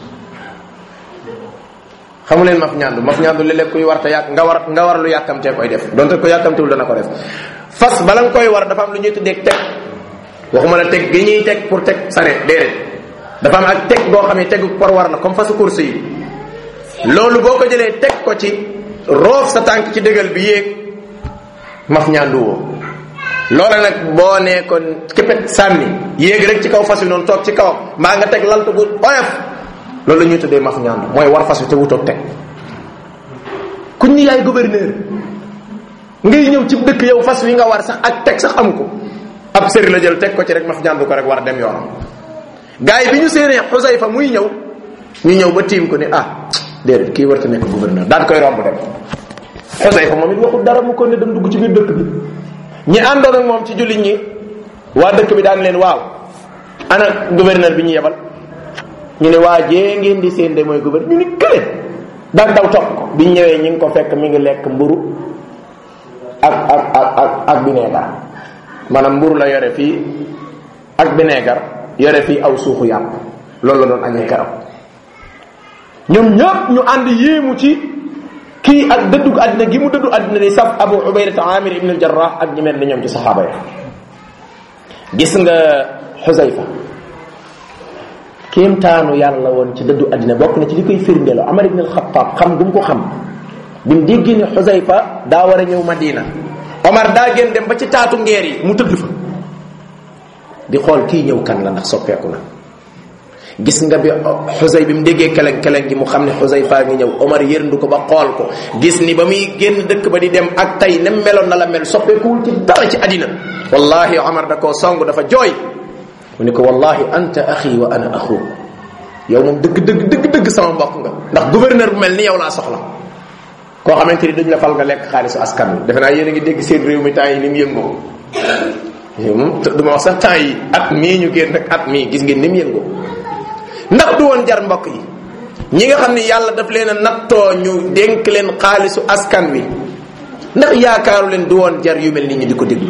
xamu leen maf ñaandu maf ñaandu léeg-léeg kuy war te yàq nga war nga war lu yàkkamtee koy def donte ko yàkkamtewul dana ko def fas bala nga koy war dafa am lu ñuy tuddee teg waxuma la teg gi ñuy teg pour teg saret déedéet dafa am ak teg boo xam ne tegu por war la comme fasu course yi loolu boo ko jëlee teg ko ci roof sa tànk ci dëgal bi yéeg maf ñaandu woo loola nag boo nee kon képpet sànni yéeg rek ci kaw fas wi noonu toog ci kawam mbaa nga teg laltu bu oyof loolu la ñuy tuddee maf ñaandu mooy war fas wi te wutoog teg kuñ ni yaay gouverneur ngay ñëw ci dëkk yow fas wi nga war sax ak teg sax amu ko ab sëri la jël teg ko ci rek maf ñaandu ko rek war dem yoonam gars yi bi ñu séenee xusayfa muy ñëw ñu ñëw ba tiim ko ni ah déedéet kii warta nekk gouverneur daal koy romb dem xusayfa moom it waxul dara mu ko ne dem dugg ci biir dëkk bi ñi àndoon ak moom ci jullit ñi waa dëkk bi daan leen waaw ana gouverneur bi ñu yebal ñu ne waa jee ngeen di seen de mooy gouverneur ñu ni kële daan daw topp ko biñ ñëwee ñi ngi ko fekk mi ngi lekk mburu ak ak ak ak ak bineegar maanaam mburu la yore fii ak bineegar yore fii aw suuxu yàpp loolu la doon añee keroog ñoom ñëpp ñu ànd yéemu ci kii ak dëddu àddina gi mu dëddu àddina di saf abu ubaydata amir ibn al jarrah ak ñi mel ni ñoom ci saxaaba ya gis nga xusayfa kéemtaanu yàlla woon ci dëddu àddina bokk na ci li koy firndeeloo amar ibn al xataab xam gum ko xam bi mu déggee ni xusayfa daa war a ñëw madina omar daa gën dem ba ci taatu ngeer yi mu tëdd fa di xool kii ñëw kan la ndax soppeeku na gis nga bi xusay bi mu déggee keleng keleng gi mu xam ne xusay faa ngi ñëw omar yërndu ko ba xool ko gis ni ba muy génn dëkk ba di dem ak tey nem meloon na la mel soppeekuwul ci dara ci àddina wallahi omar da koo song dafa jooy mu ni ko wallahi anta axi wa ana axu yow moom dëgg dëgg dëgg dëgg sama mbokk nga ndax gouverneur bu mel ni yow laa soxla koo xamante ni duñ la fal nga lekk xaalisu askan wi defe naa yéen a ngi dégg seen réew mi temps yi ni mu yëngoo moom du ma wax sax temps yi at mii ñu génn ak at mii gis ngeen ni mu yëngoo ndax du woon jar mbokk yi ñi nga xam ne yàlla daf leen a nattoo ñu dénk leen xaalisu askan wi ndax yaakaaru leen du woon jar yu mel ni ñu di ko déglu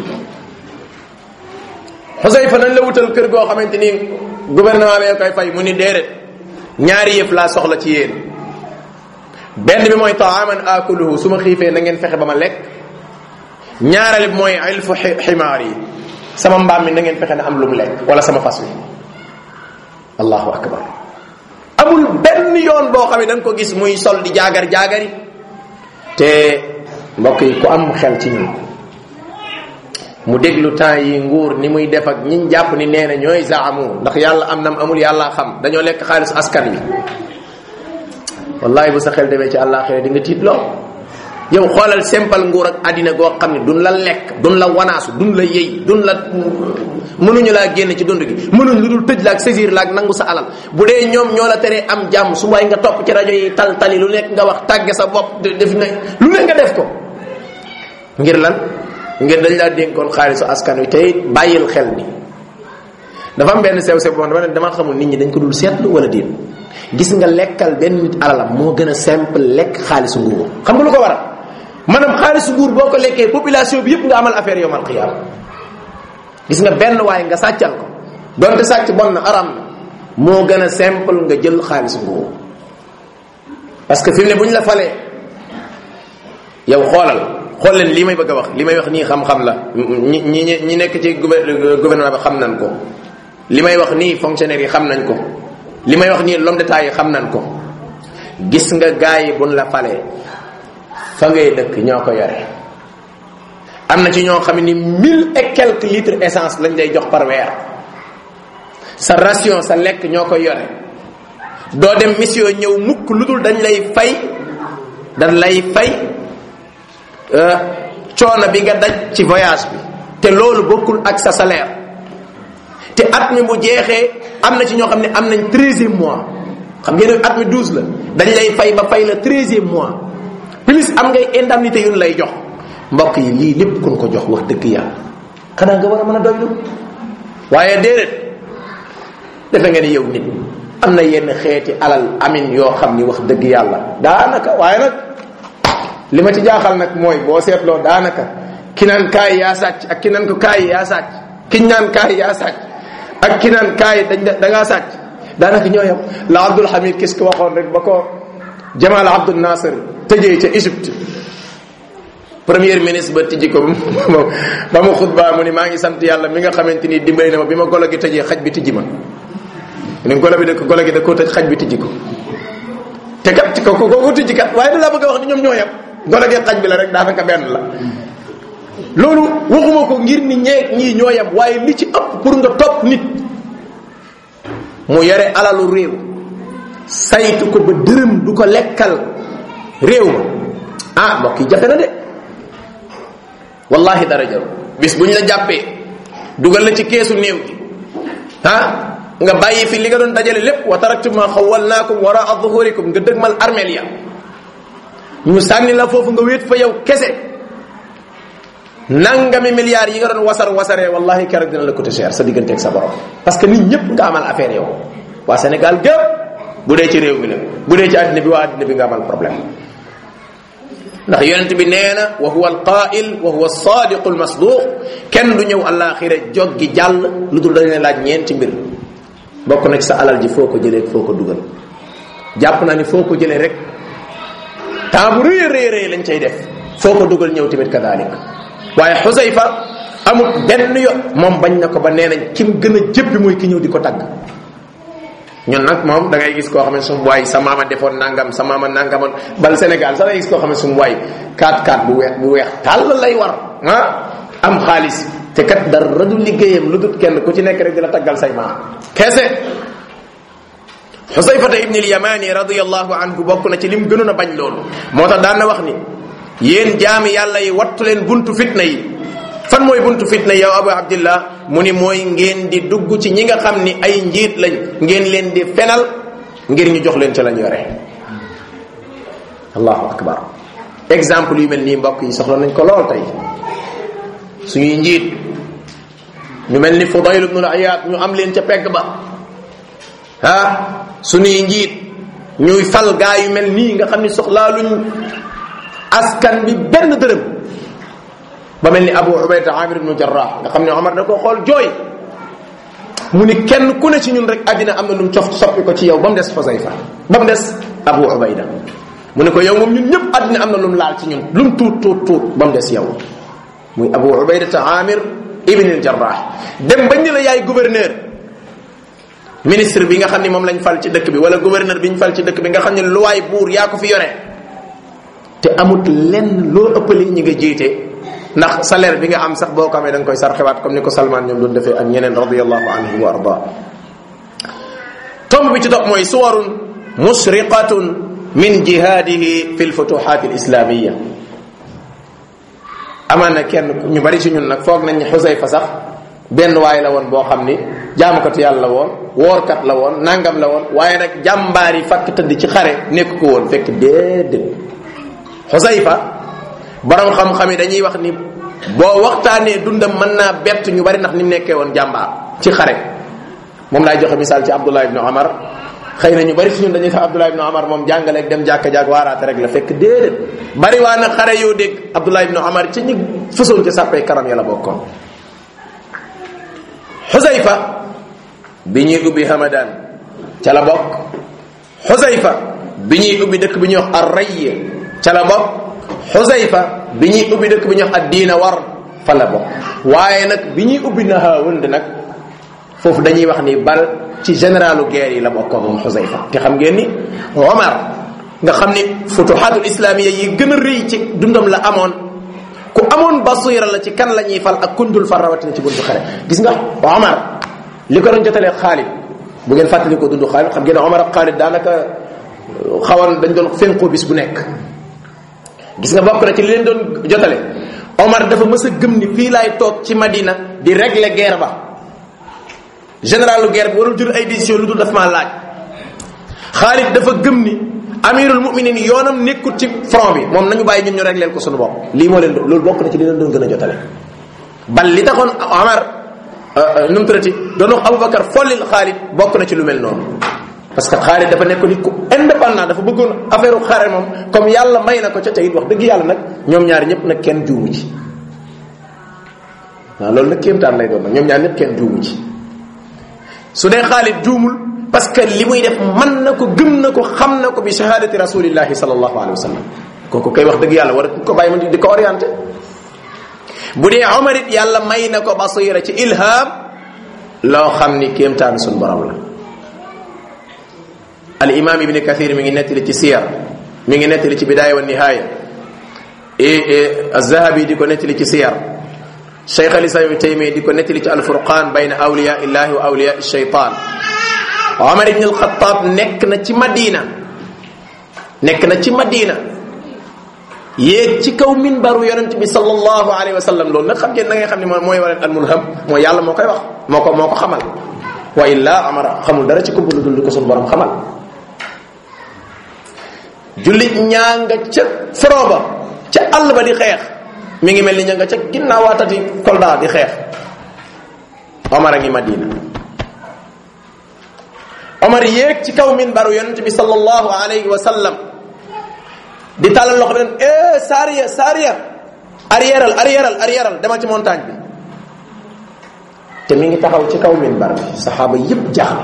Xusayfa nañ la wutal kër goo xamante ni gouvernement bee koy fay mu ni déedéet ñaari yëf laa soxla ci yéen benn bi mooy taaman akuluhu su ma xiifee na ngeen fexe ba ma lekk ñaareel bi mooy ilfu ximaar yi sama mbaam mi na ngeen fexe na am lu mu lekk wala sama fas wi allahu akbar amul benn yoon boo xam ne da nga ko gis muy sol di jaagar jaagari te mbokk yi ku am xel ci ñun mu déglu temps yi nguur ni muy def ak ñiñ jàpp ni nee na ñooy zaamu ndax yàlla am nam amul yàlla xam dañoo lekk xaalis askan wi wallahi bu sa xel demee ci àllaaxira di nga tiit lool yow xoolal simple nguur ak àddina goo xam ne duñ la lekk duñ la wanaasu duñ la yëy duñ la mënuñu laa génn ci dund gi mënuñ lu dul tëj la ak saisir la ak nangu sa alal bu dee ñoom ñoo la teree am jàmm su waay nga topp ci rajo yi tal tali lu nekk nga wax tàgge sa bopp def na lu ne nga def ko ngir lan ngir dañ laa dénkoon xaalisu askan wi tey bàyyil xel ni dafa am benn sew sew boo dama ne dama xamul nit ñi dañ ko dul seetlu wala déet gis nga lekkal benn nit alalam moo gën a simple lekk xaalisu nguur xam nga lu ko waral maanaam xaalisu nguur boo ko lekkee population bi yëpp nga amal affaire yowmal qiyaam gis nga benn waaye nga sàccal ko donte sàcc bon na aram na moo gën a simple nga jël xaalisu nguur parce que fi mu ne bu ñu la falee yow xoolal xool leen lii may bëgg a wax li may wax nii xam-xam la ñi ñi ñi nekk ci gouvernement bi xam nañ ko li may wax nii fonctionnaire yi xam nañ ko li may wax nii l'homme d'état yi xam nañ ko gis nga gars yi buñ la falee fa ngay dëkk ñoo ko yore am na ci ñoo xam ni mille et quelques litres essence lañ lay jox par weer sa ration sa lekk ñoo koy yore doo dem mission ñëw mukk lu dul dañ lay fay dañ lay fay coono bi nga daj ci voyage bi te loolu bokkul ak sa salaire te at mi bu jeexee am na ci ñoo xam ne am nañ treizième mois xam ngeen at mi douze la dañ lay fay ba fay la treizième mois plus am ngay indemnité yu lay jox mbokk yi lii lépp kun ko jox wax dëgg yàlla xanaa nga war a mën a doylu waaye déedéet defe nga ni yow nit am na yenn xeeti alal amin yoo xam ni wax dëgg yàlla daanaka waaye nag li ma ci jaaxal nag mooy boo seetloo daanaka ki naan kaay yaa sàcc ak ki naan ko kaay yaa sàcc ki naan kaay yaa sàcc ak ki naan kaay dañ da ngaa sàcc daanaka ñoo yam la Abdul Hamid kis ko waxoon rek ba ko Jamal Abdul Nasser tëjee ca Égypte premier ministre ba tijji ko ba mu xutbaa mu ni maa ngi sant yàlla mi nga xamante ni dimbali na ma bi ma golo gi tëjee xaj bi tijji ma ni golo bi da golo gi da koo tëj xaj bi tijji ko te kat ko ko ko tijji kat waaye da laa bëgg a wax ni ñoom ñoo yam golo gi xaj bi la rek daanaka benn la loolu waxuma ko ngir ni ñee ñii ñoo yam waaye li ci ëpp pour nga topp nit mu yore alalu réew saytu ko ba dërëm du ko lekkal réew ma ah mbokk yi jafe na de wallahi dara jaru bis bu ñu la jàppee dugal la ci keesu néew gi ah nga bàyyi fi li nga doon dajale lépp wa taraktum ma xawalnaakum waraa zuhurikum nga dëgmal armeel ya ñu sànni la foofu nga wéet fa yow kese nangami milliards yi nga doon wasar wasaree wallahi keroog dina la coûter cher sa digganteeg sa borom parce que nit ñëpp nga amal affaire yow waa Sénégal gépp bu dee ci réew mi la bu dee ci àddina bi waa àddina bi nga amal problème ndax yonent bi nee na wa huwa alqail wa huwa alsadiqu almasduq kenn du ñëw alaxira joggi jàll lu dul dañ laaj ñeenti mbir bokk na ci sa alal ji foo ko jëlee foo ko dugal jàpp naa ni foo ko jëlee rek temps bu rëy rëy rëy lañ cay def foo ko dugal ñëw tamit kadalik waaye xusayfa amul benn yo moom bañ na ko ba nee nañ kim gën a jëppi mooy ki ñëw di ko tagg ñun nag moom da ngay gis koo xam ne sumu waay sa maama defoon nangam sa maama nangamoon bal Sénégal sax da ngay gis koo xam ne sumu waay 4-4 bu weex bu weex tàll lay war ah am xaalis te kat dara du liggéeyam lu dul kenn ku ci nekk rek di la taggal say maam kese xusayfata ibni lyamani radiallahu anhu bokk na ci lim gënoon a bañ loolu moo tax daan na wax ni yéen jaami yàlla yi wattu leen buntu fitna yi fan mooy buntu fitna yow abu abdillah mu ni mooy ngeen di dugg ci ñi nga xam ni ay njiit lañ ngeen leen di fenal ngir ñu jox leen ca lañ yore allahu akbar exemple yu mel nii mbokk yi soxla nañ ko lool tey suñuy njiit ñu mel ni fudayl ibnu al-iyad ñu am leen ca pegg ba ah suñuy njiit ñuy fal gaa yu mel nii nga xam ni soxlaaluñ askan bi benn dërëm ba mel ni abu ubayda amir ibnu jarrah nga xam ne omar da ko xool jooy mu ni kenn ku ne ci ñun rek àddina am na lu mu cof soppi ko ci yow ba mu des xusayfa ba mu des abu ubayda mu ne ko yow moom ñun ñëpp àddina am na lu mu laal ci ñun lu mu tuut tuut tuut ba mu des yow muy abu ubaydata amir ibn al jarrah dem bañ ni la yaay gouverneur ministre bi nga xam ni moom lañ fal ci dëkk bi wala gouverneur bi ñu fal ci dëkk bi nga xam ne luwaay buur yaa ko fi yore te amut lenn loo ëppali ñi nga jiite ndax salaire bi nga am sax boo ko amee da nga koy sarxewaat comme ni ko Salman ñoom doon defee ak ñeneen radiallahu anhu wa arda tomb bi ci topp mooy suwarun musriqatun min jihadihi fi lfutuhat alislamiya amaan na kenn ñu bari ci ñun nag foog nañ xusayfa sax benn waay la woon boo xam ni jaamukatu yàlla la woon woorkat la woon nangam la woon waaye nag jàmbaar yi fakk tëdd ci xare nekk ko woon fekk déedéet xusayfa borom xam-xam yi dañuy wax ni boo waxtaanee dundam mën naa bett ñu bari ndax ni mu nekkee woon jàmbaar ci xare moom laay joxe misaal ci Abdullah ibn Omar xëy na ñu bari ci ñun dañuy sax Abdullah ibn Omar moom jàngaleeg dem jàkka jàkk waaraate rek la fekk déedéet bari waa na xare yoo dégg Abdullah ibn Omar ci ñi fësoon ci sàppee kanam ya la bokkoon Xusayfa bi ñuy ubbi Hamadan ca la bokk Xusayfa bi ñuy ubbi dëkk bi ñuy wax Arrayya ca la bokk Xusayfa bi ñuy ubbi dëkk bi ñuy wax addiina war fa la bokk waaye nag bi ñuy ubbi Nahawand nag foofu dañuy wax ni bal ci généralu guerre yi la bokkoon moom Xusayfa te xam ngeen ni Omar nga xam ni futuhatul islamiya yi gën a rëy ci dundam la amoon ku amoon basira la ci kan la ñuy fal ak kundul far rawatina ci buntu xare gis nga Omar li ko doon jotalee Xaalid bu ngeen fàttali ko dundu Xaalid xam ngeen Omar ak Xaalid daanaka xawoon dañ doon fenqoo bis bu nekk gis nga bokk na ci li leen doon jotale Omar dafa mës a gëm ni fii laay toog ci Madina di régler guerre ba généralu guerre bi warul jël ay décision lu dul daf maa laaj Xaalid dafa gëm ni amirul muminin yoonam nekkut ci front bi moom nañu bàyyi ñun ñu régleel ko suñu bopp lii moo leen loolu bokk na ci li leen doon gën a jotale bal li taxoon Omar nu mu tuddati doon wax Aboubacar follil Xaalid bokk na ci lu mel noonu parce que Xaalid dafa nekk nit ku indépendant dafa bëggoon affaire xare moom comme yàlla may na ko ca tey wax dëgg yàlla nag ñoom ñaar ñëpp nag kenn juumu ci waaw loolu nag kéemtaan lay doon nag ñoom ñaar ñëpp kenn juumu ci su dee Xaalid juumul parce que li muy def mën na ko gëm na ko xam na ko bi shahadati rasulillahi sallallahu alayhi wa sallam kooku kay wax dëgg yàlla war ko bàyyi ma di ko orienté bu dee Omar it yàlla may na ko basira ci ilham loo xam ni kéemtaan suñu borom la al imam ibni kathir mi ngi nettali ci siyar mi ngi nettali ci bidaaya wa nihaaya az-zahabi di ko nettali ci siyar cheikh al islam ibni taymiya di ko nettali ci alfurqan bayna awliya illahi wa awliya shaytan omar ibn alxataab nekk na ci madina nekk na ci madina yéeg ci kaw minbaru yonent bi sallallahu alayhi wa sallam loolu nag xam ngeen da ngay xam ne mooy waral al mulham mooy yàlla moo koy wax moo ko moo ko xamal wa illa amara xamul dara ci kumpa lu dul ko suñu borom xamal jullit ñaa nga ca front ba ca àll ba di xeex mi ngi mel ni ña nga ca ginnaawaatati kolda di xeex omar a ngi madina omar yéeg ci kaw minbaru yonent bi sallallahu alayhi wa sallam di tàllal loxo bi naan eh Sariya Sariya arrièreal arrièreal arrièreal demal ci montagne bi te mi ngi taxaw ci kaw minbar bi saxaaba yépp jaaxle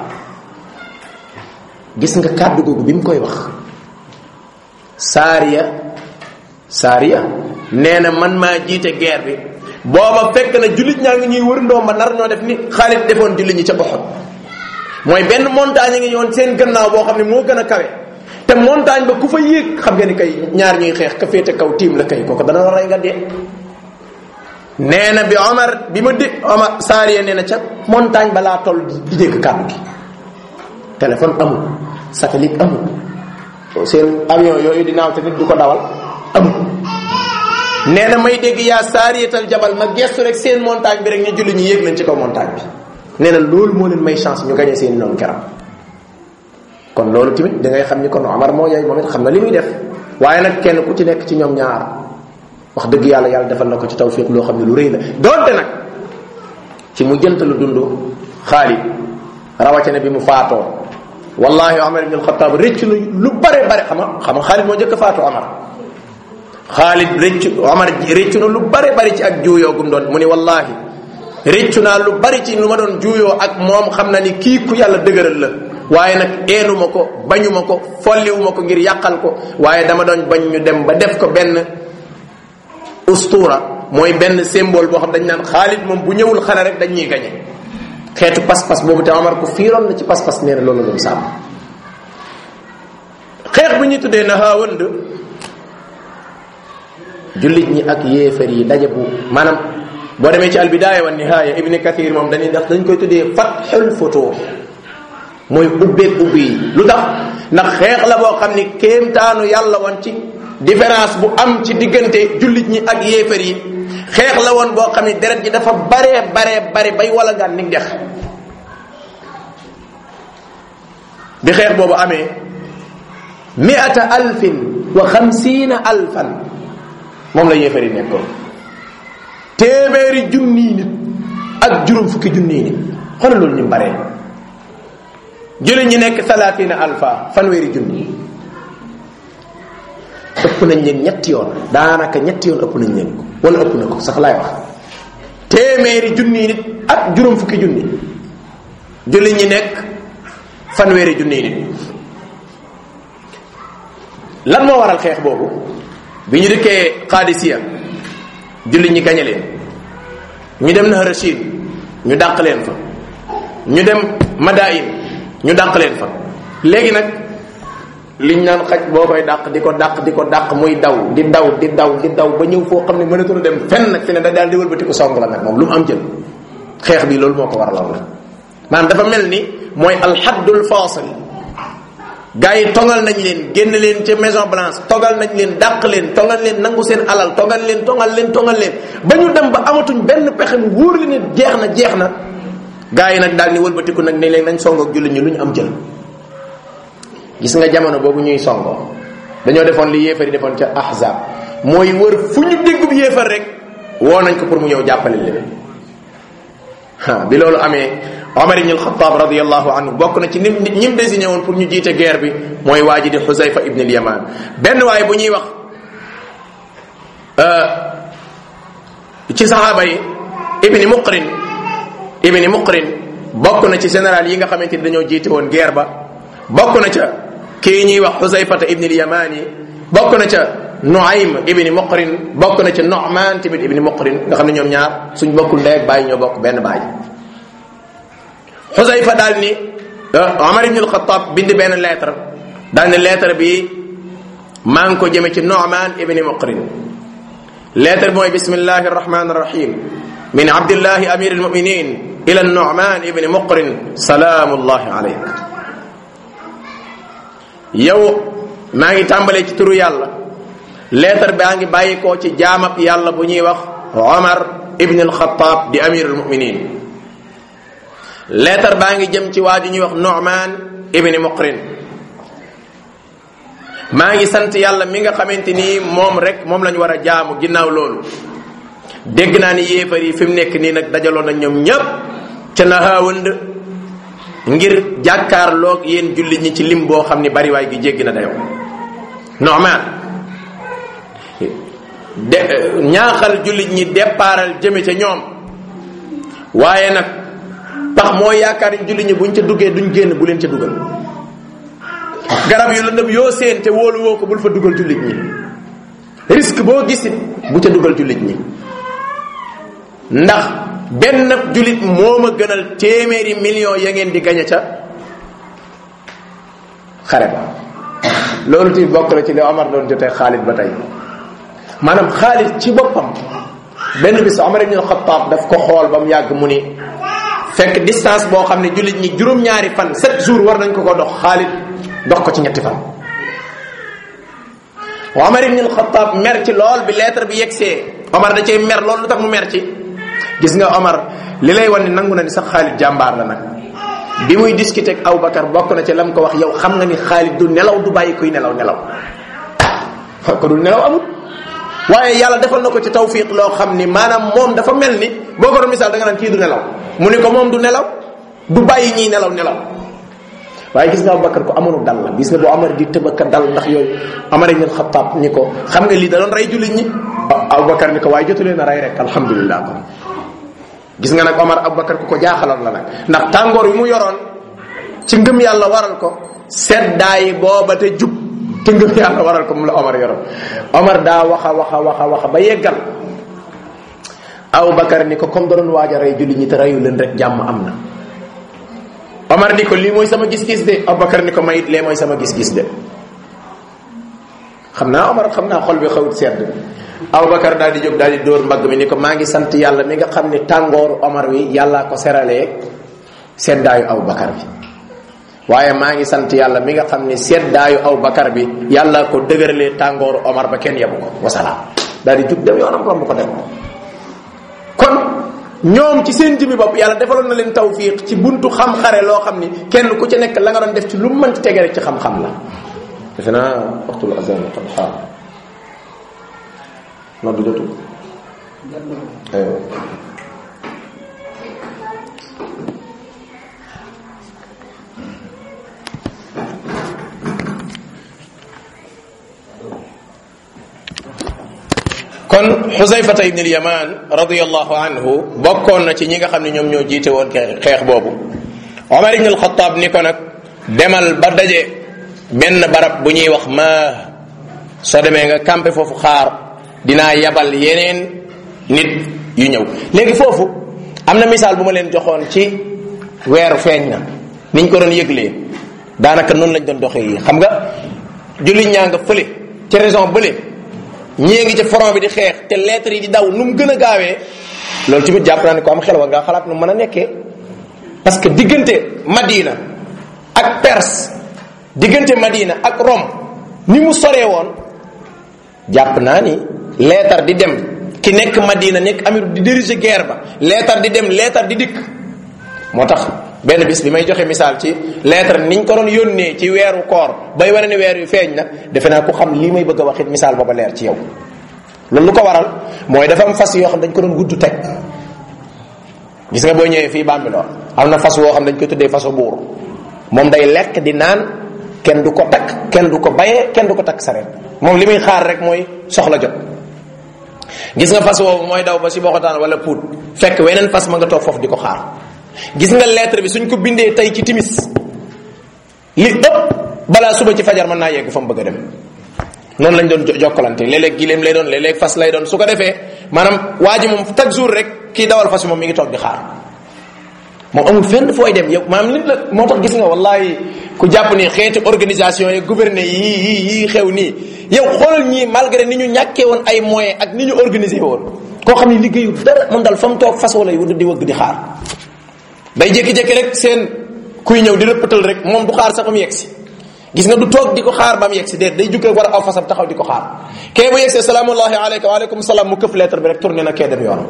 gis nga kàddu googu bi mu koy wax Sariya Sariya nee na man maa jiite guerre bi booba fekk na jullit ñaa ngi ñuy wër ndoom ba nar ñoo def ni Xaalid defoon jullit ñi ca Uhud mooy benn montagne ngi ñëwoon seen gannaaw boo xam ne moo gën a kawe te montagne ba ku fa yéeg xam nga ni kay ñaar ñuy xeex ka féete kaw tiim la kay kooku dana la rey nga dee nee na bi Omar bi ma dé Omar Saariya nee na ca montagne ba laa toll di dégg kàddu gi téléphone amul satellite amul seen avion yooyu di naaw te nit du ko dawal amul nee na may dégg yaa saariyatal jabal ma gestu rek seen montagne bi rek ñu julli ñu yéeg nañ ci kaw montagne bi nee na loolu moo leen may chance ñu gañe seen noonu keram kon loolu tamit da ngay xam ni kon Omar moo yooyu moom it xam na li muy def waaye nag kenn ku ci nekk ci ñoom ñaar wax dëgg yàlla yàlla defal na ko ci tawfiq loo xam ne lu rëy la doonte nag ci mu jënt lu dund Xaalid rawatina bi mu faatoo wallahi Omar ibn al-Khattab rëcc na lu bare bare xam nga xam nga Xaalid moo njëkk a faatoo Omar Xaalid rëcc Omar rëccu na lu bare bari ci ak juuyoo gum doon mu ni wallahi rëccu naa lu bari ci lu ma doon juuyoo ak moom xam na ni kii ku yàlla dëgëral la waaye nag eenuma ko bañuma ko folliwuma ko ngir yàqal ko waaye dama doon bañ ñu dem ba def ko benn ustura mooy benn symbole boo xam dañ naan Xaalid moom bu ñëwul xare rek dañ ñuy gañe xeetu pas-pas boobu te Omar ko fiiroon na ci pas-pas nee na loolu doon sàmm xeex bi ñu tuddee na haawënd jullit ñi ak yéefar yi daje bu maanaam boo demee ci albidaaya wa nihaaya ibni kathir moom dañuy ndax dañ koy tuddee fatxul futuux mooy ubbeeg ubbi yi lu tax ndax xeex la boo xam ni kéemtaanu yàlla woon ci différence bu am ci diggante jullit ñi ak yéefar yi xeex la woon boo xam ni deret ji dafa baree baree bare bay wala ngaan ni dex bi xeex boobu amee miata alfin wa xamsiina alfan moom la yéefar yi nekkoon téeméeri junniy nit ak juróom fukki junniy nit xoolal loolu ñu baree jullit ñi nekk salatina alfa fanweeri junni ëpp nañ leen ñetti yoon daanaka ñetti yoon ëpp nañ leen ko wala ëpp na ko sax laay wax téeméeri junni nit ak juróom fukki junni jullit ñi nekk fanweeri junni nit lan moo waral xeex boobu bi ñu dikkee Qadisiya jullit ñi gañe leen ñu dem na Rashid ñu dàq leen fa ñu dem Madain ñu dàq leen fa léegi nag liñ naan xaj boo koy dàq di ko dàq di ko dàq muy daw di daw di daw di daw ba ñëw foo xam ne mënatul dem fenn nag fi ne da daal di wëlbati ko song la nag moom lu mu am jël xeex bi loolu moo ko waraloon la maanaam dafa mel ni mooy alxaddul fasil gars yi tongal nañ leen génn leen ca maison blanche togal nañ leen dàq leen tongal leen nangu seen alal togal leen tongal leen tongal leen ba ñu dem ba amatuñ benn pexe mu wóor li ne jeex na jeex na gaa yi nag daal ni wëlbatiku nag ne leen nañ songoog jullit ñi lu ñu am jël gis nga jamono boobu ñuy songoo dañoo defoon li yéefar yi defoon ca ahzab mooy wër fu ñu déggub yéefar rek woo nañ ko pour mu ñëw jàppale leen ha bi loolu amee Omar ibn al-Khattab radiyallahu anhu bokk na ci nim ñim désigné woon pour ñu jiite guerre bi mooy waa ji di Xusayfa ibn al-Yaman benn waaye bu ñuy wax ci saxaaba yi ibni muqrin ibni muqrin bokk na ci général yi nga xamante ni dañoo jiite woon guerre ba bokk na ca kii ñuy wax xusayfata ibni lyamani bokk na ca nuaym ibni muqrin bokk na ca nu'man tamit ibni muqrin nga xam ne ñoom ñaar suñ bokkul ndey ak bàyyi ñoo bokk benn bàyyi xusayfa daal ni omar ibn alxatab bind benn lettre daal ni lettre bi maa ngi ko jëme ci nu'man ibni muqrin lettre bi mooy bismillahi arrahmani arrahim min abdillahi amir almuminin ila nu'man ibni muqrin salaamullahi alayk yow maa ngi tàmbalee ci turu yàlla lettre baa ngi bàyyi koo ci jaamab yàlla bu ñuy wax omar ibn alxataab di amir almuminin lettre baa ngi jëm ci waa ju ñuy wax nu'man ibni muqrin maa ngi sant yàlla mi nga xamante ni moom rek moom lañu war a jaamu ginnaaw loolu dégg naa ni yéefar yi fi mu nekk nii nag dajaloo na ñoom ñépp ca nahaawënd ngir jàkkaarloog yéen jullit ñi ci lim boo xam ni bariwaay gi jéggi na dayoo Nu'man de ñaaxal jullit ñi départal jëme ca ñoom waaye nag pax moo yaakaar ni jullit ñi buñ ca duggee duñ génn bu leen ca dugal garab yu lëndëm yoo seen te wóolu woo ko bul fa dugal jullit ñi risque boo gisit bu ca dugal jullit ñi ndax benn jullit moo ma gënal téeméeri million ya ngeen di gañe ca xare ba loolu ti bokk na ci li Omar doon jotee Xaalid ba tey maanaam Xaalid ci boppam benn bis Omar ibn Xattaab daf ko xool ba mu yàgg mu ni fekk distance boo xam ne jullit ñi juróom-ñaari fan sept jours war nañ ko ko dox Xaalid dox ko ci ñetti fan Omar ibn Xattaab mer ci lool bi lettre bi yegsee Omar da cay mer lool lu tax mu mer ci gis nga Omar li lay wan ni nangu na ni sax Xaalid jàmbaar la nag bi muy discuter ak Aboubacar bokk na ci lam ko wax yow xam nga ni Xaalid du nelaw du bàyyi kuy nelaw nelaw ko du nelaw amul waaye yàlla defal na ko ci tawfiq loo xam ni maanaam moom dafa mel ni boo ko doon misaal da nga naan kii du nelaw mu ni ko moom du nelaw du bàyyi ñiy nelaw nelaw waaye gis nga Aboubacar ko amoonu dal la gis nga boo Omar di tëbaka dal ndax yooyu Omar ibn Xattaab ni ko xam nga lii da doon rey jullit ñi Aboubacar ni ko waaye jotu leen a rey rek alhamdulilah kon gis nga nag Omar Aboubacar ku ko jaaxaloon la nag ndax tàngoor wi mu yoroon ci ngëm yàlla waral ko seddaay booba te jub te ngëm yàlla waral ko mu la Omar yoroon Omar daa waxa waxa waxa waxa ba yeggal Aboubacar ni ko comme da doon waaj a rey jullit ñi te reyu leen rek jàmm am na Omar ni ko lii mooy sama gis-gis de Aboubacar ni ko mayit lee mooy sama gis-gis de xam naa Omar xam naa xol bi xawut sedd Aboubacar daal di jóg daal di dóor mbagg mi ni ko maa ngi sant yàlla mi nga xam ne tàngooru Omar wi yàllaa ko seralee seddaayu Aboubacar bi waaye maa ngi sant yàlla mi nga xam ne seddaayu Aboubacar bi yàllaa ko dëgëralee tàngooru Omar ba kenn yebu ko wasalaam daal di jug dem yoonam romb ko dem kon ñoom ci seen jëmmi bopp yàlla defaloon na leen tawfiq ci buntu xam-xare loo xam ni kenn ku ci nekk la nga doon def ci lu mu mënti tege rek ci xam-xam la defe naa waxtul azan qad xaar noddu jotul aywa kon xusayfata ibn al-yaman radiyallahu anhu bokkoon na ci ñi nga xam ne ñoom ñoo jiite woon xeex boobu omar ibn al-khattab ni ko nag demal ba daje benn barab bu ñuy wax ma soo demee nga campé foofu xaar dinaa yabal yeneen nit yu ñëw léegi foofu am na misaal bu ma leen joxoon ci weeru feeñ na niñ ko doon yëglee daanaka noonu lañ doon doxee yi xam nga jullit ñaa nga fële ci raison bële ñii ngi ci front bi di xeex te lettres yi di daw nu mu gën a gaawee loolu tamit jàpp naa ne ko am xel war ngaa xalaat nu mën a nekkee parce que diggante Madina ak Perse diggante Madina ak Rome ni mu soree woon jàpp naa ni leetar di dem ki nekk Madina nekk amir di diriger guerre ba leetar di dem leetar di dikk moo tax benn bis bi may joxe misaal ci lettre niñ ko doon yónnee ci weeru koor bay wane ne weer yu feeñ na defe naa ku xam lii may bëgg a waxit misaal booba leer ci yow loolu lu ko waral mooy dafa am fas yoo xam dañ ko doon gudd teg gis nga boo ñëwee fii Bambilor am na fas woo xam dañ koy tuddee fasu buur moom day lekk di naan kenn du ko takk kenn du ko bayee kenn du ko takk sareet moom li muy xaar rek mooy soxla jot gis nga fas woowu mooy daw ba si boxotaan wala puut fekk weneen fas ma nga toog foofu di ko xaar gis nga lettre bi suñ ko bindee tey ci timis li ëpp balaa suba ci fajar mën naa yegg fa mu bëgg a dem noonu lañ doon jokkalante léeg-léeg gileem lay doon léeg-léeg fas lay doon su ko defee maanaam waa ji moom chaque jour rek kii dawal fas moom mi ngi toog di xaar moom amul fenn fooy dem yow maanaam nit la moo tax gis nga wallahi ku jàpp ni xeeti organisation yi gouverner yii yii yii xew nii yow xoolal ñii malgré ni ñu ñàkkee woon ay moyens ak ni ñu organisé woon koo xam ne liggéeyu dara moom dal fa mu toog fas wala di wëgg di xaar day jékki-jékki rek seen kuy ñëw di rëppatal rek moom du xaar sax mu yegsi gis nga du toog di ko xaar ba mu yegsi déet day jukk rek war a aw fasam taxaw di ko xaar kee bu yegsee salaamullahi aleyka waaleykum salaam mu këf lettre bi rek tourné na kee dem yoonam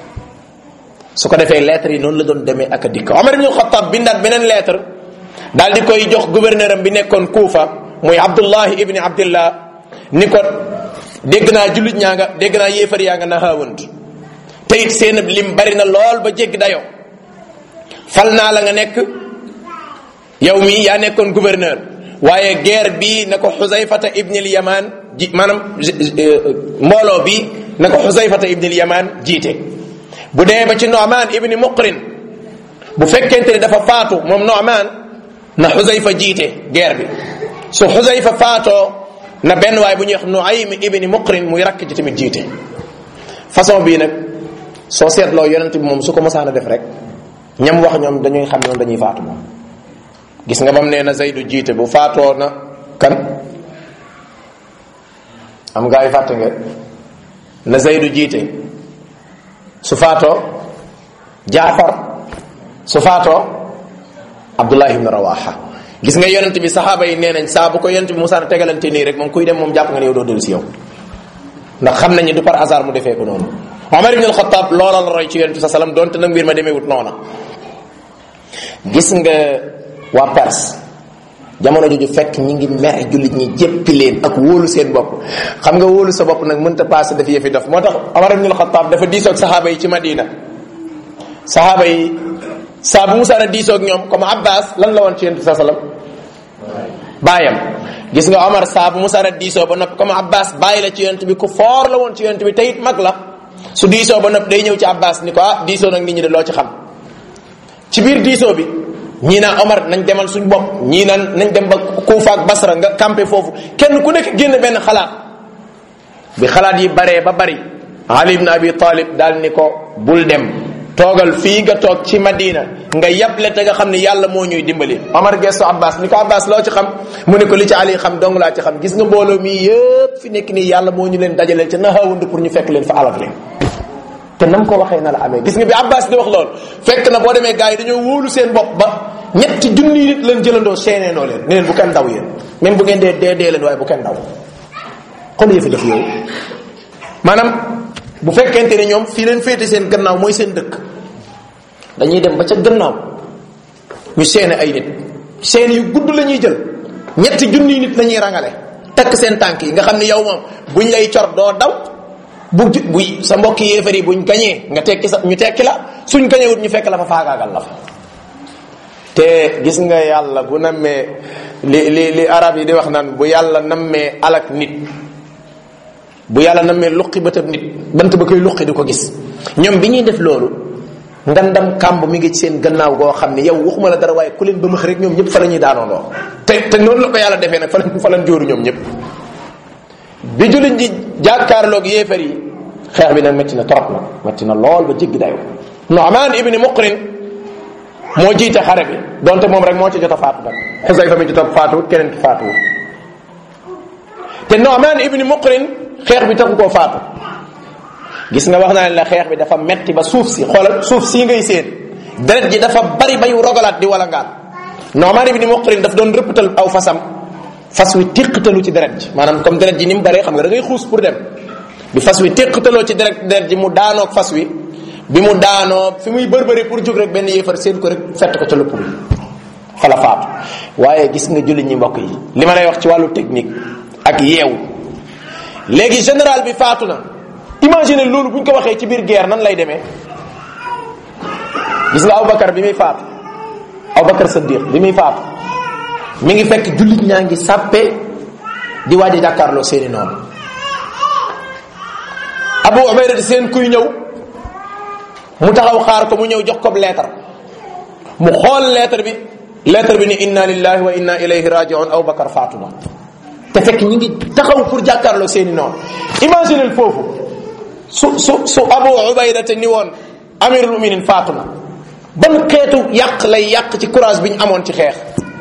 su ko defee lettre yi noonu la doon demee ak a dikk Omar ibn Khattab bindaat beneen lettre daal di koy jox gouverneur am bi nekkoon Kuufa muy Abdullahi ibni Abdillah ni ko dégg naa jullit ñaa nga dégg naa yéefar yaa nga nahaawant te it seen lim bari na lool ba jéggi dayoo fal naa la nga nekk yow mii yaa nekkoon gouverneur waaye guerre bii na ko xusayfata ibni al yaman ji maanaam mbooloo bi na ko xusayfata ibni lyaman jiite bu dee ba ci Nu'man ibni Muqrin bu fekkente ne dafa faatu moom Nu'man na xusayfa jiite guerre bi su xusayfa faatoo na benn waay bu ñuy wax Nuaym ibni Muqrin muy rakk ji tamit jiite façon bii nag soo seetloo yonent bi moom su ko mosaan a def rek ñam wax ñoom dañuy xam ñoom dañuy faatu moom gis nga bam nee na Zaydu jiite bu faatoo na kan am gaa yi fàtte nga na Zaydu jiite su faatoo Jaafar su faatoo Abdullah ibn Rawaha gis nga yonent bi saxaaba yi nee nañ saa bu ko yonent bi Musaa tegalante nii rek moom kuy dem moom jàpp nga ne yow doo dellu si yow ndax xam nañ ni du par hasard mu defee ko noonu Omar ibn al-Khattab loola la roy ci yonent bi sa salam donte nag mbir ma demeewut noona gis nga waa Perse jamono jooju fekk ñi ngi mere jullit ñi jéppi leen ak wóolu seen bopp xam nga wóolu sa bopp nag mënta passé daf yëfi def moo tax Omar ibn al-Khattab dafa diisoog saxaaba yi ci Madina saxaaba yi saa bu musaana diisoog ñoom comme Abbas lan la woon ci yonent bi sa salam baayam gis nga Omar saa bu musaana diisoo ba noppi comme Abbas bàyyi la ci yonent bi ku foor la woon ci yonent bi te it mag la su diisoo ba noppi day ñëw ci Abbas ni ko ah diisoo nag nit ñi de loo ci xam ci biir diisoo bi ñii naan Omar nañ demal suñ bopp ñii naan nañ dem ba Kufa ak Basra nga campé foofu kenn ku nekk génn benn xalaat bi xalaat yi baree ba bari Ali ibn Abi Talib daal ni ko bul dem toogal fii nga toog ci Madina nga yable te nga xam ne yàlla moo ñuy dimbali Omar gestu Abbas ni ko Abbas loo ci xam mu ne ko li ci Ali xam dong laa ci xam gis nga mbooloo mi yëpp fi nekk nii yàlla moo ñu leen dajaleel ca naxawund pour ñu fekk leen fa alal leen te nam ko waxee na la amee gis nga bi Abbas di wax lool fekk na boo demee gars yi dañoo wóolu seen bopp ba ñetti junni nit leen jëlandoo seeneenoo leen ne leen bu kenn daw yéen même bu ngeen dee dee dee leen waaye bu kenn daw xool yëfi def yow maanaam bu fekkente ne ñoom fii leen féete seen gannaaw mooy seen dëkk dañuy dem ba ca gannaaw ñu seene ay nit seen yu gudd la ñuy jël ñetti junni nit la ñuy rangale takk seen tànk yi nga xam ne yow moom buñ lay cor doo daw bu bu sa mbokki yéefar yi buñ gañee nga tekki sa ñu tekki la suñ gañewut ñu fekk la fa faagaagal la fa te gis nga yàlla bu nammee li li li arab yi di wax naan bu yàlla nammee alak nit bu yàlla nammee luqi bëtab nit bant ba koy luqi di ko gis ñoom bi ñuy def loolu ngandam kàmb mi ngi ci seen gannaaw goo xam ne yow waxuma la dara waaye ku leen ba max rek ñoom ñëpp fa la ñuy daanoondoo te te noonu la ko yàlla defee nag fa lañ fa lañ jóoru ñoom ñëpp bi jullit ji jàkkaarloog yéefar yi xeex bi nag métti na trop nag métti na lool ba jéggi dayo Nu'man ibni Muqrin moo jiite xare bi donte moom rek moo ci jot a faatu nag Xusayfa mi jot a faatuwut keneen ki faatuwut te Nu'man ibni Muqrin xeex bi taxu koo faatu gis nga wax naa ne la xeex bi dafa metti ba suuf si xoolal suuf sii ngay seen deret ji dafa bari bay rogalaat di wala ngaan Nu'man ibni Muqrin daf doon rëppatal aw fasam fas wi téqatalu ci deret ji maanaam comme deret ji ni mu baree xam nga da ngay xuus pour dem bi fas wi téqataloo ci deret deret ji mu daanoog fas wi bi mu daanoo fi muy bërbëri pour jóg rek benn yéefar seen ko rek fett ko ca lëpp bi fa la faatu waaye gis nga jullit ñi mbokk yi li ma lay wax ci wàllu technique ak yeewu léegi général bi faatu na imagine loolu bu ñu ko waxee ci biir guerre nan lay demee gis nga Aboubacar bi muy faatu Aboubacar Saddiq bi muy faatu mi ngi fekk jullit ñaa ngi sàppe di waaj a jàkkaarloo seeni noonu Abu Ubayda di seen kuy ñëw mu taxaw xaar ko mu ñëw jox ko leetar mu xool leetar bi leetar bi ni inna lillahi wa inna ilayhi rajiun Aboubacar faatu na te fekk ñi ngi taxaw pour jàkkaarloo seeni noonu imaginez foofu su su su Abu Ubayda te ni woon amirul muminin faatu na ban xeetu yàq lay yàq ci courage bi ñu amoon ci xeex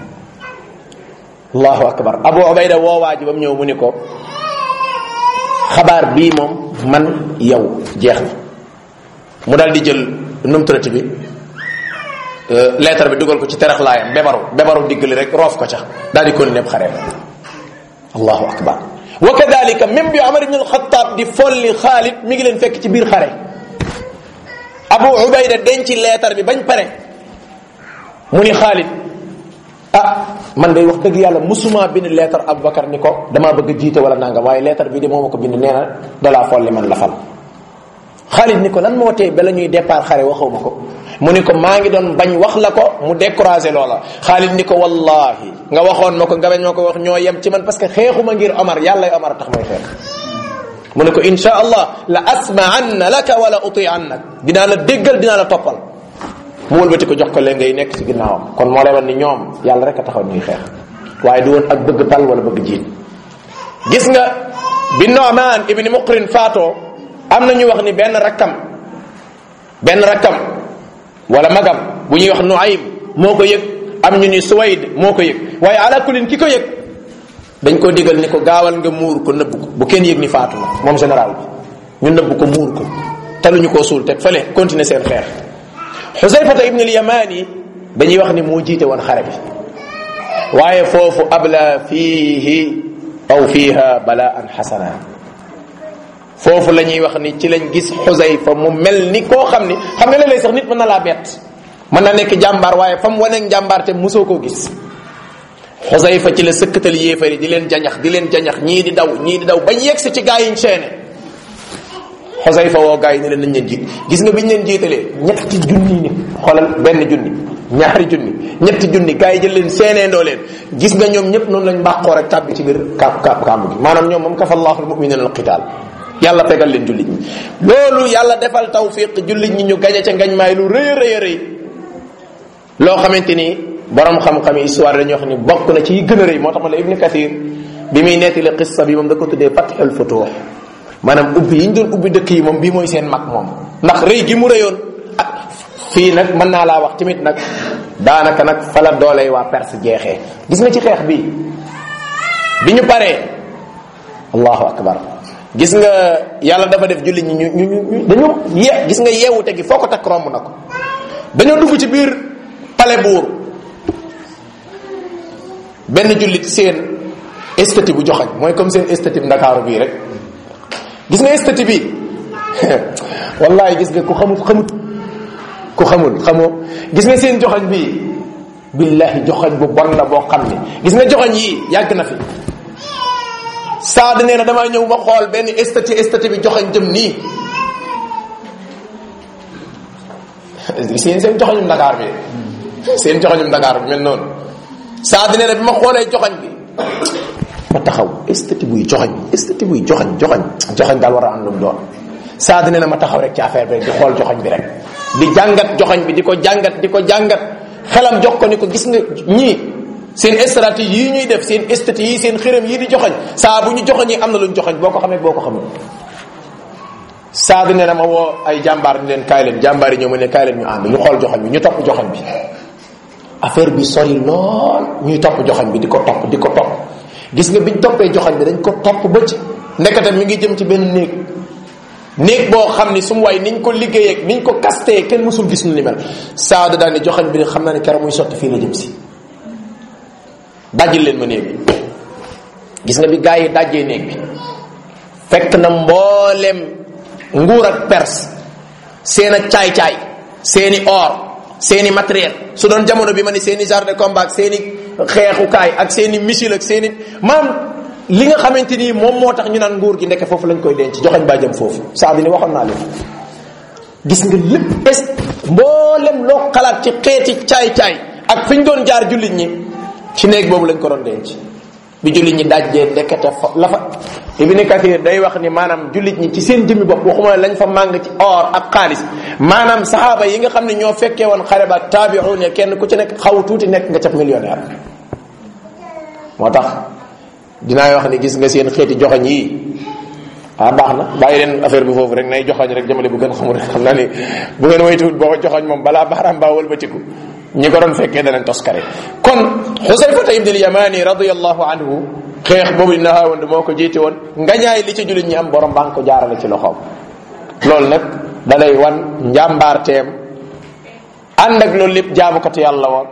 allahu akbar Abu Ubayda woowaa ji ba mu ñëw mu ni ko xabaar bii moom man yow jeex na mu daal di jël numtrati bi lettre bi dugal ko ci terax laayam bebaru bebaru diggali rek roof ko ca daal di kon nepp xaree allahu akbar wa kadalika même bi Omar ibn al-Khattab di folli Xaalid mi ngi leen fekk ci biir xare Abu Ubayda denc lettre bi bañ pare mu ni Xaalid ah man day wax dëgg yàlla musuma bind lettre Aboubacar ni ko damaa bëgg jiite wala nanga waaye lettre bi de moo ma ko bind nee na dalaa folli man la fal Xaalid ni ko lan moo tee ba la ñuy départ xare waxaw ma ko mu ni ko maa ngi doon bañ wax la ko mu découragé loola Xaalid ni ko wallahi nga waxoon ma ko nga bañ ma ko wax ñoo yem ci man parce que xeexuma ngir Omar yàlla Omar tax may xeex mu ne ko insha allah la asma'anna laka wala uti annak dinaa la déggal dinaa la toppal mu wëlbati ko jox ko leen ngay nekk ci ginnaawam kon moo lay wan ni ñoom yàlla rek a taxaw ñuy xeex waaye du woon ak bëgg pal wala bëgg jiit gis nga bi Nu'man ibni Muqrin faatoo am na ñu wax ni benn rakkam benn rakkam wala magam bu ñuy wax Nuaym moo ko yëg am ñu ni Suwayd moo ko yëg waaye ala kulin ki ko yëg dañ ko digal ni ko gaawal nga muur ko nëbb ko bu kenn yëg ni faatu na moom général bi ñu nëbb ko muur ko taluñu koo suul teg fële continuer seen xeex Xusayfata ibn al-Yamani dañuy wax ni moo jiite woon xare bi waaye foofu abla fiihi aw fiiha balaan xasana foofu la ñuy wax ni ci lañ gis Xusayfa mu mel ni koo xam ni xam nga léeg-léeg sax nit mën na laa bett mën na nekk jàmbaar waaye fa mu waneeg jàmbaar te mosoo koo gis Xusayfa ci la sëkkatal yéefari di leen jañax di leen jañax ñii di daw ñii di daw bañ yegsi ci gaa yiñ seene Xusayfa woo gaa yi ne leen nañ leen jiit gis nga biñ leen jiitalee ñetti junni nit xoolal benn junni ñaari junni ñetti junni gaa yi jël leen seeneendoo leen gis nga ñoom ñëpp noonu lañ mbàqoo rek tàbbi ci biir kaab kaab kàmb gi maanaam ñoom moom kafa allahu almuminina alqital yàlla fegal leen jullit ñi loolu yàlla defal tawfiq jullit ñi ñu gañe ca ngañ maay lu rëy a rëy a rëy loo xamante ni borom xam-xam yi histoire dañuy wax ni bokk na ci yi gën a rëy moo tax ma la ibni kathir bi muy nettali qissa bi moom da ko tuddee fatxul futuux maanaam ubbi yi ñu doon ubbi dëkk yi moom bii mooy seen mag moom ndax rëy gi mu rëyoon ah fii nag mën naa laa wax tamit nag daanaka nag fa la dooley waa Perse jeexee gis nga ci xeex bi bi ñu paree allahu akbar gis nga yàlla dafa def jullit ñi ñu ñu ñu dañoo ye gis nga yeewute gi foo ko takk romb na ko dañoo dugg ci biir pale buur benn jullit seen esthétique bu joxañ mooy comme seen esthétique ndakaaru bii rek gis nga esthétique bi wallahi gis nga ku xamut xamut ku xamul xamoo gis nga seen joxañ bii billahi joxañ bu bon la boo xam ne gis nga joxañ yii yàgg na fi saad nee na damaa ñëw ma xool benn esthétique esthétique bi joxañ jëm nii seen seen joxañum Dakar bi seen joxañum Dakar bi mel noonu saad nee na bi ma xoolee joxañ bi ma taxaw esthétique buy joxañ esthétique buy joxañ joxañ joxañ daal war a am lu mu doon saad nee na ma taxaw rek ci affaire bi rek di xool joxañ bi rek di jàngat joxañ bi di ko jàngat di ko jàngat xelam jox ko ni ko gis nga ñii seen stratégie yi ñuy def seen esthétique yi seen xërëm yi di joxañ saa bu ñu joxañee am na luñ joxañ boo ko xamee boo ko xamul saa bi ne na ma woo ay jàmbaar ni leen kaay leen jàmbaar yi ñëw ma ne kaay leen ñu ànd ñu xool joxañ bi ñu topp joxañ bi affaire bi sori lool ñuy topp joxañ bi di ko topp di ko topp gis nga biñ toppee joxañ bi dañ ko topp ba ci nekkate mi ngi jëm ci benn néeg néeg boo xam ni su mu waay niñ ko liggéeyee ak niñ ko kastee kenn mësul gis nu ni mel saada daal ne joxañ bi ne xam naa ne keroog muy sotti fii la jëm si dajjil leen ma néeg bi gis nga bi gaa yi dajjee néeg bi fekk na mboolem nguur ak perse seen ak caay-caay seeni or seeni matériel su doon jamono bi ma ni seeni genre de combat ak seeni xeexukaay ak seeni missile ak seeni maam li nga xamante ni moom moo tax ñu naan nguur gi ndeke foofu lañ koy denc joxañ baa jëm foofu saa bi ni waxoon naa leen gis nga lépp bés mboolem loo xalaat ci xeeti caay-caay ak fi ñu doon jaar jullit ñi ci néeg boobu lañ ko doon denc bi jullit ñi dajjee ndekete fa la fa ibni kathir day wax ni maanaam jullit ñi ci seen jëmmi bopp waxuma lañ fa màng ci or ak xaalis maanaam saxaaba yi nga xam ne ñoo fekkee woon xare ba taabi'un ya kenn ku ci nekk xaw tuuti nekk nga cap millionnaire moo tax dinaa wax ni gis nga seen xeeti joxañ yi ah baax na bàyyi leen affaire bi foofu rek nay joxañ rek jëmale bu gën xamul rek xam naa ni bu ngeen waytuwut boo ko joxañ moom balaa baaraam baa wëlbatiku ñi ko doon fekkee danañ toskare kon xusayfata ibn al-yamani radiyallahu anhu xeex boobu dina xaawand moo ko jiite woon ngañaay li ci jullit ñi am borom baa ngi ko jaarale ci loxoom loolu nag da lay wan njàmbaarteem ànd ak loolu lépp jaamukatu yàlla woon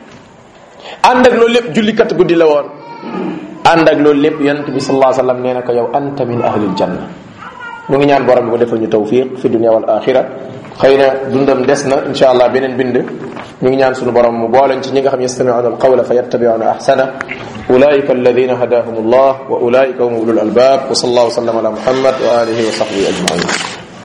ànd ak loolu lépp jullikat guddi la woon ànd ak loolu lépp yonent bi sallallahu alayhi wasallam nee na ko yow anta min ahlil janna ñu ngi ñaan borom bi ko defal ñu tawfiq fi dunya wal axira xëy na dundam des na insha allah beneen bind ñu ngi ñaan sunu borom mu booleñ ci ñi nga xam yastami'una alqawla fa yattabi'una ahsana ulaika alladhina hadahum allah wa ulaika hum ulul albab wa sallallahu wa sallam ala muhammad wa alihi wa sahbihi ajma'in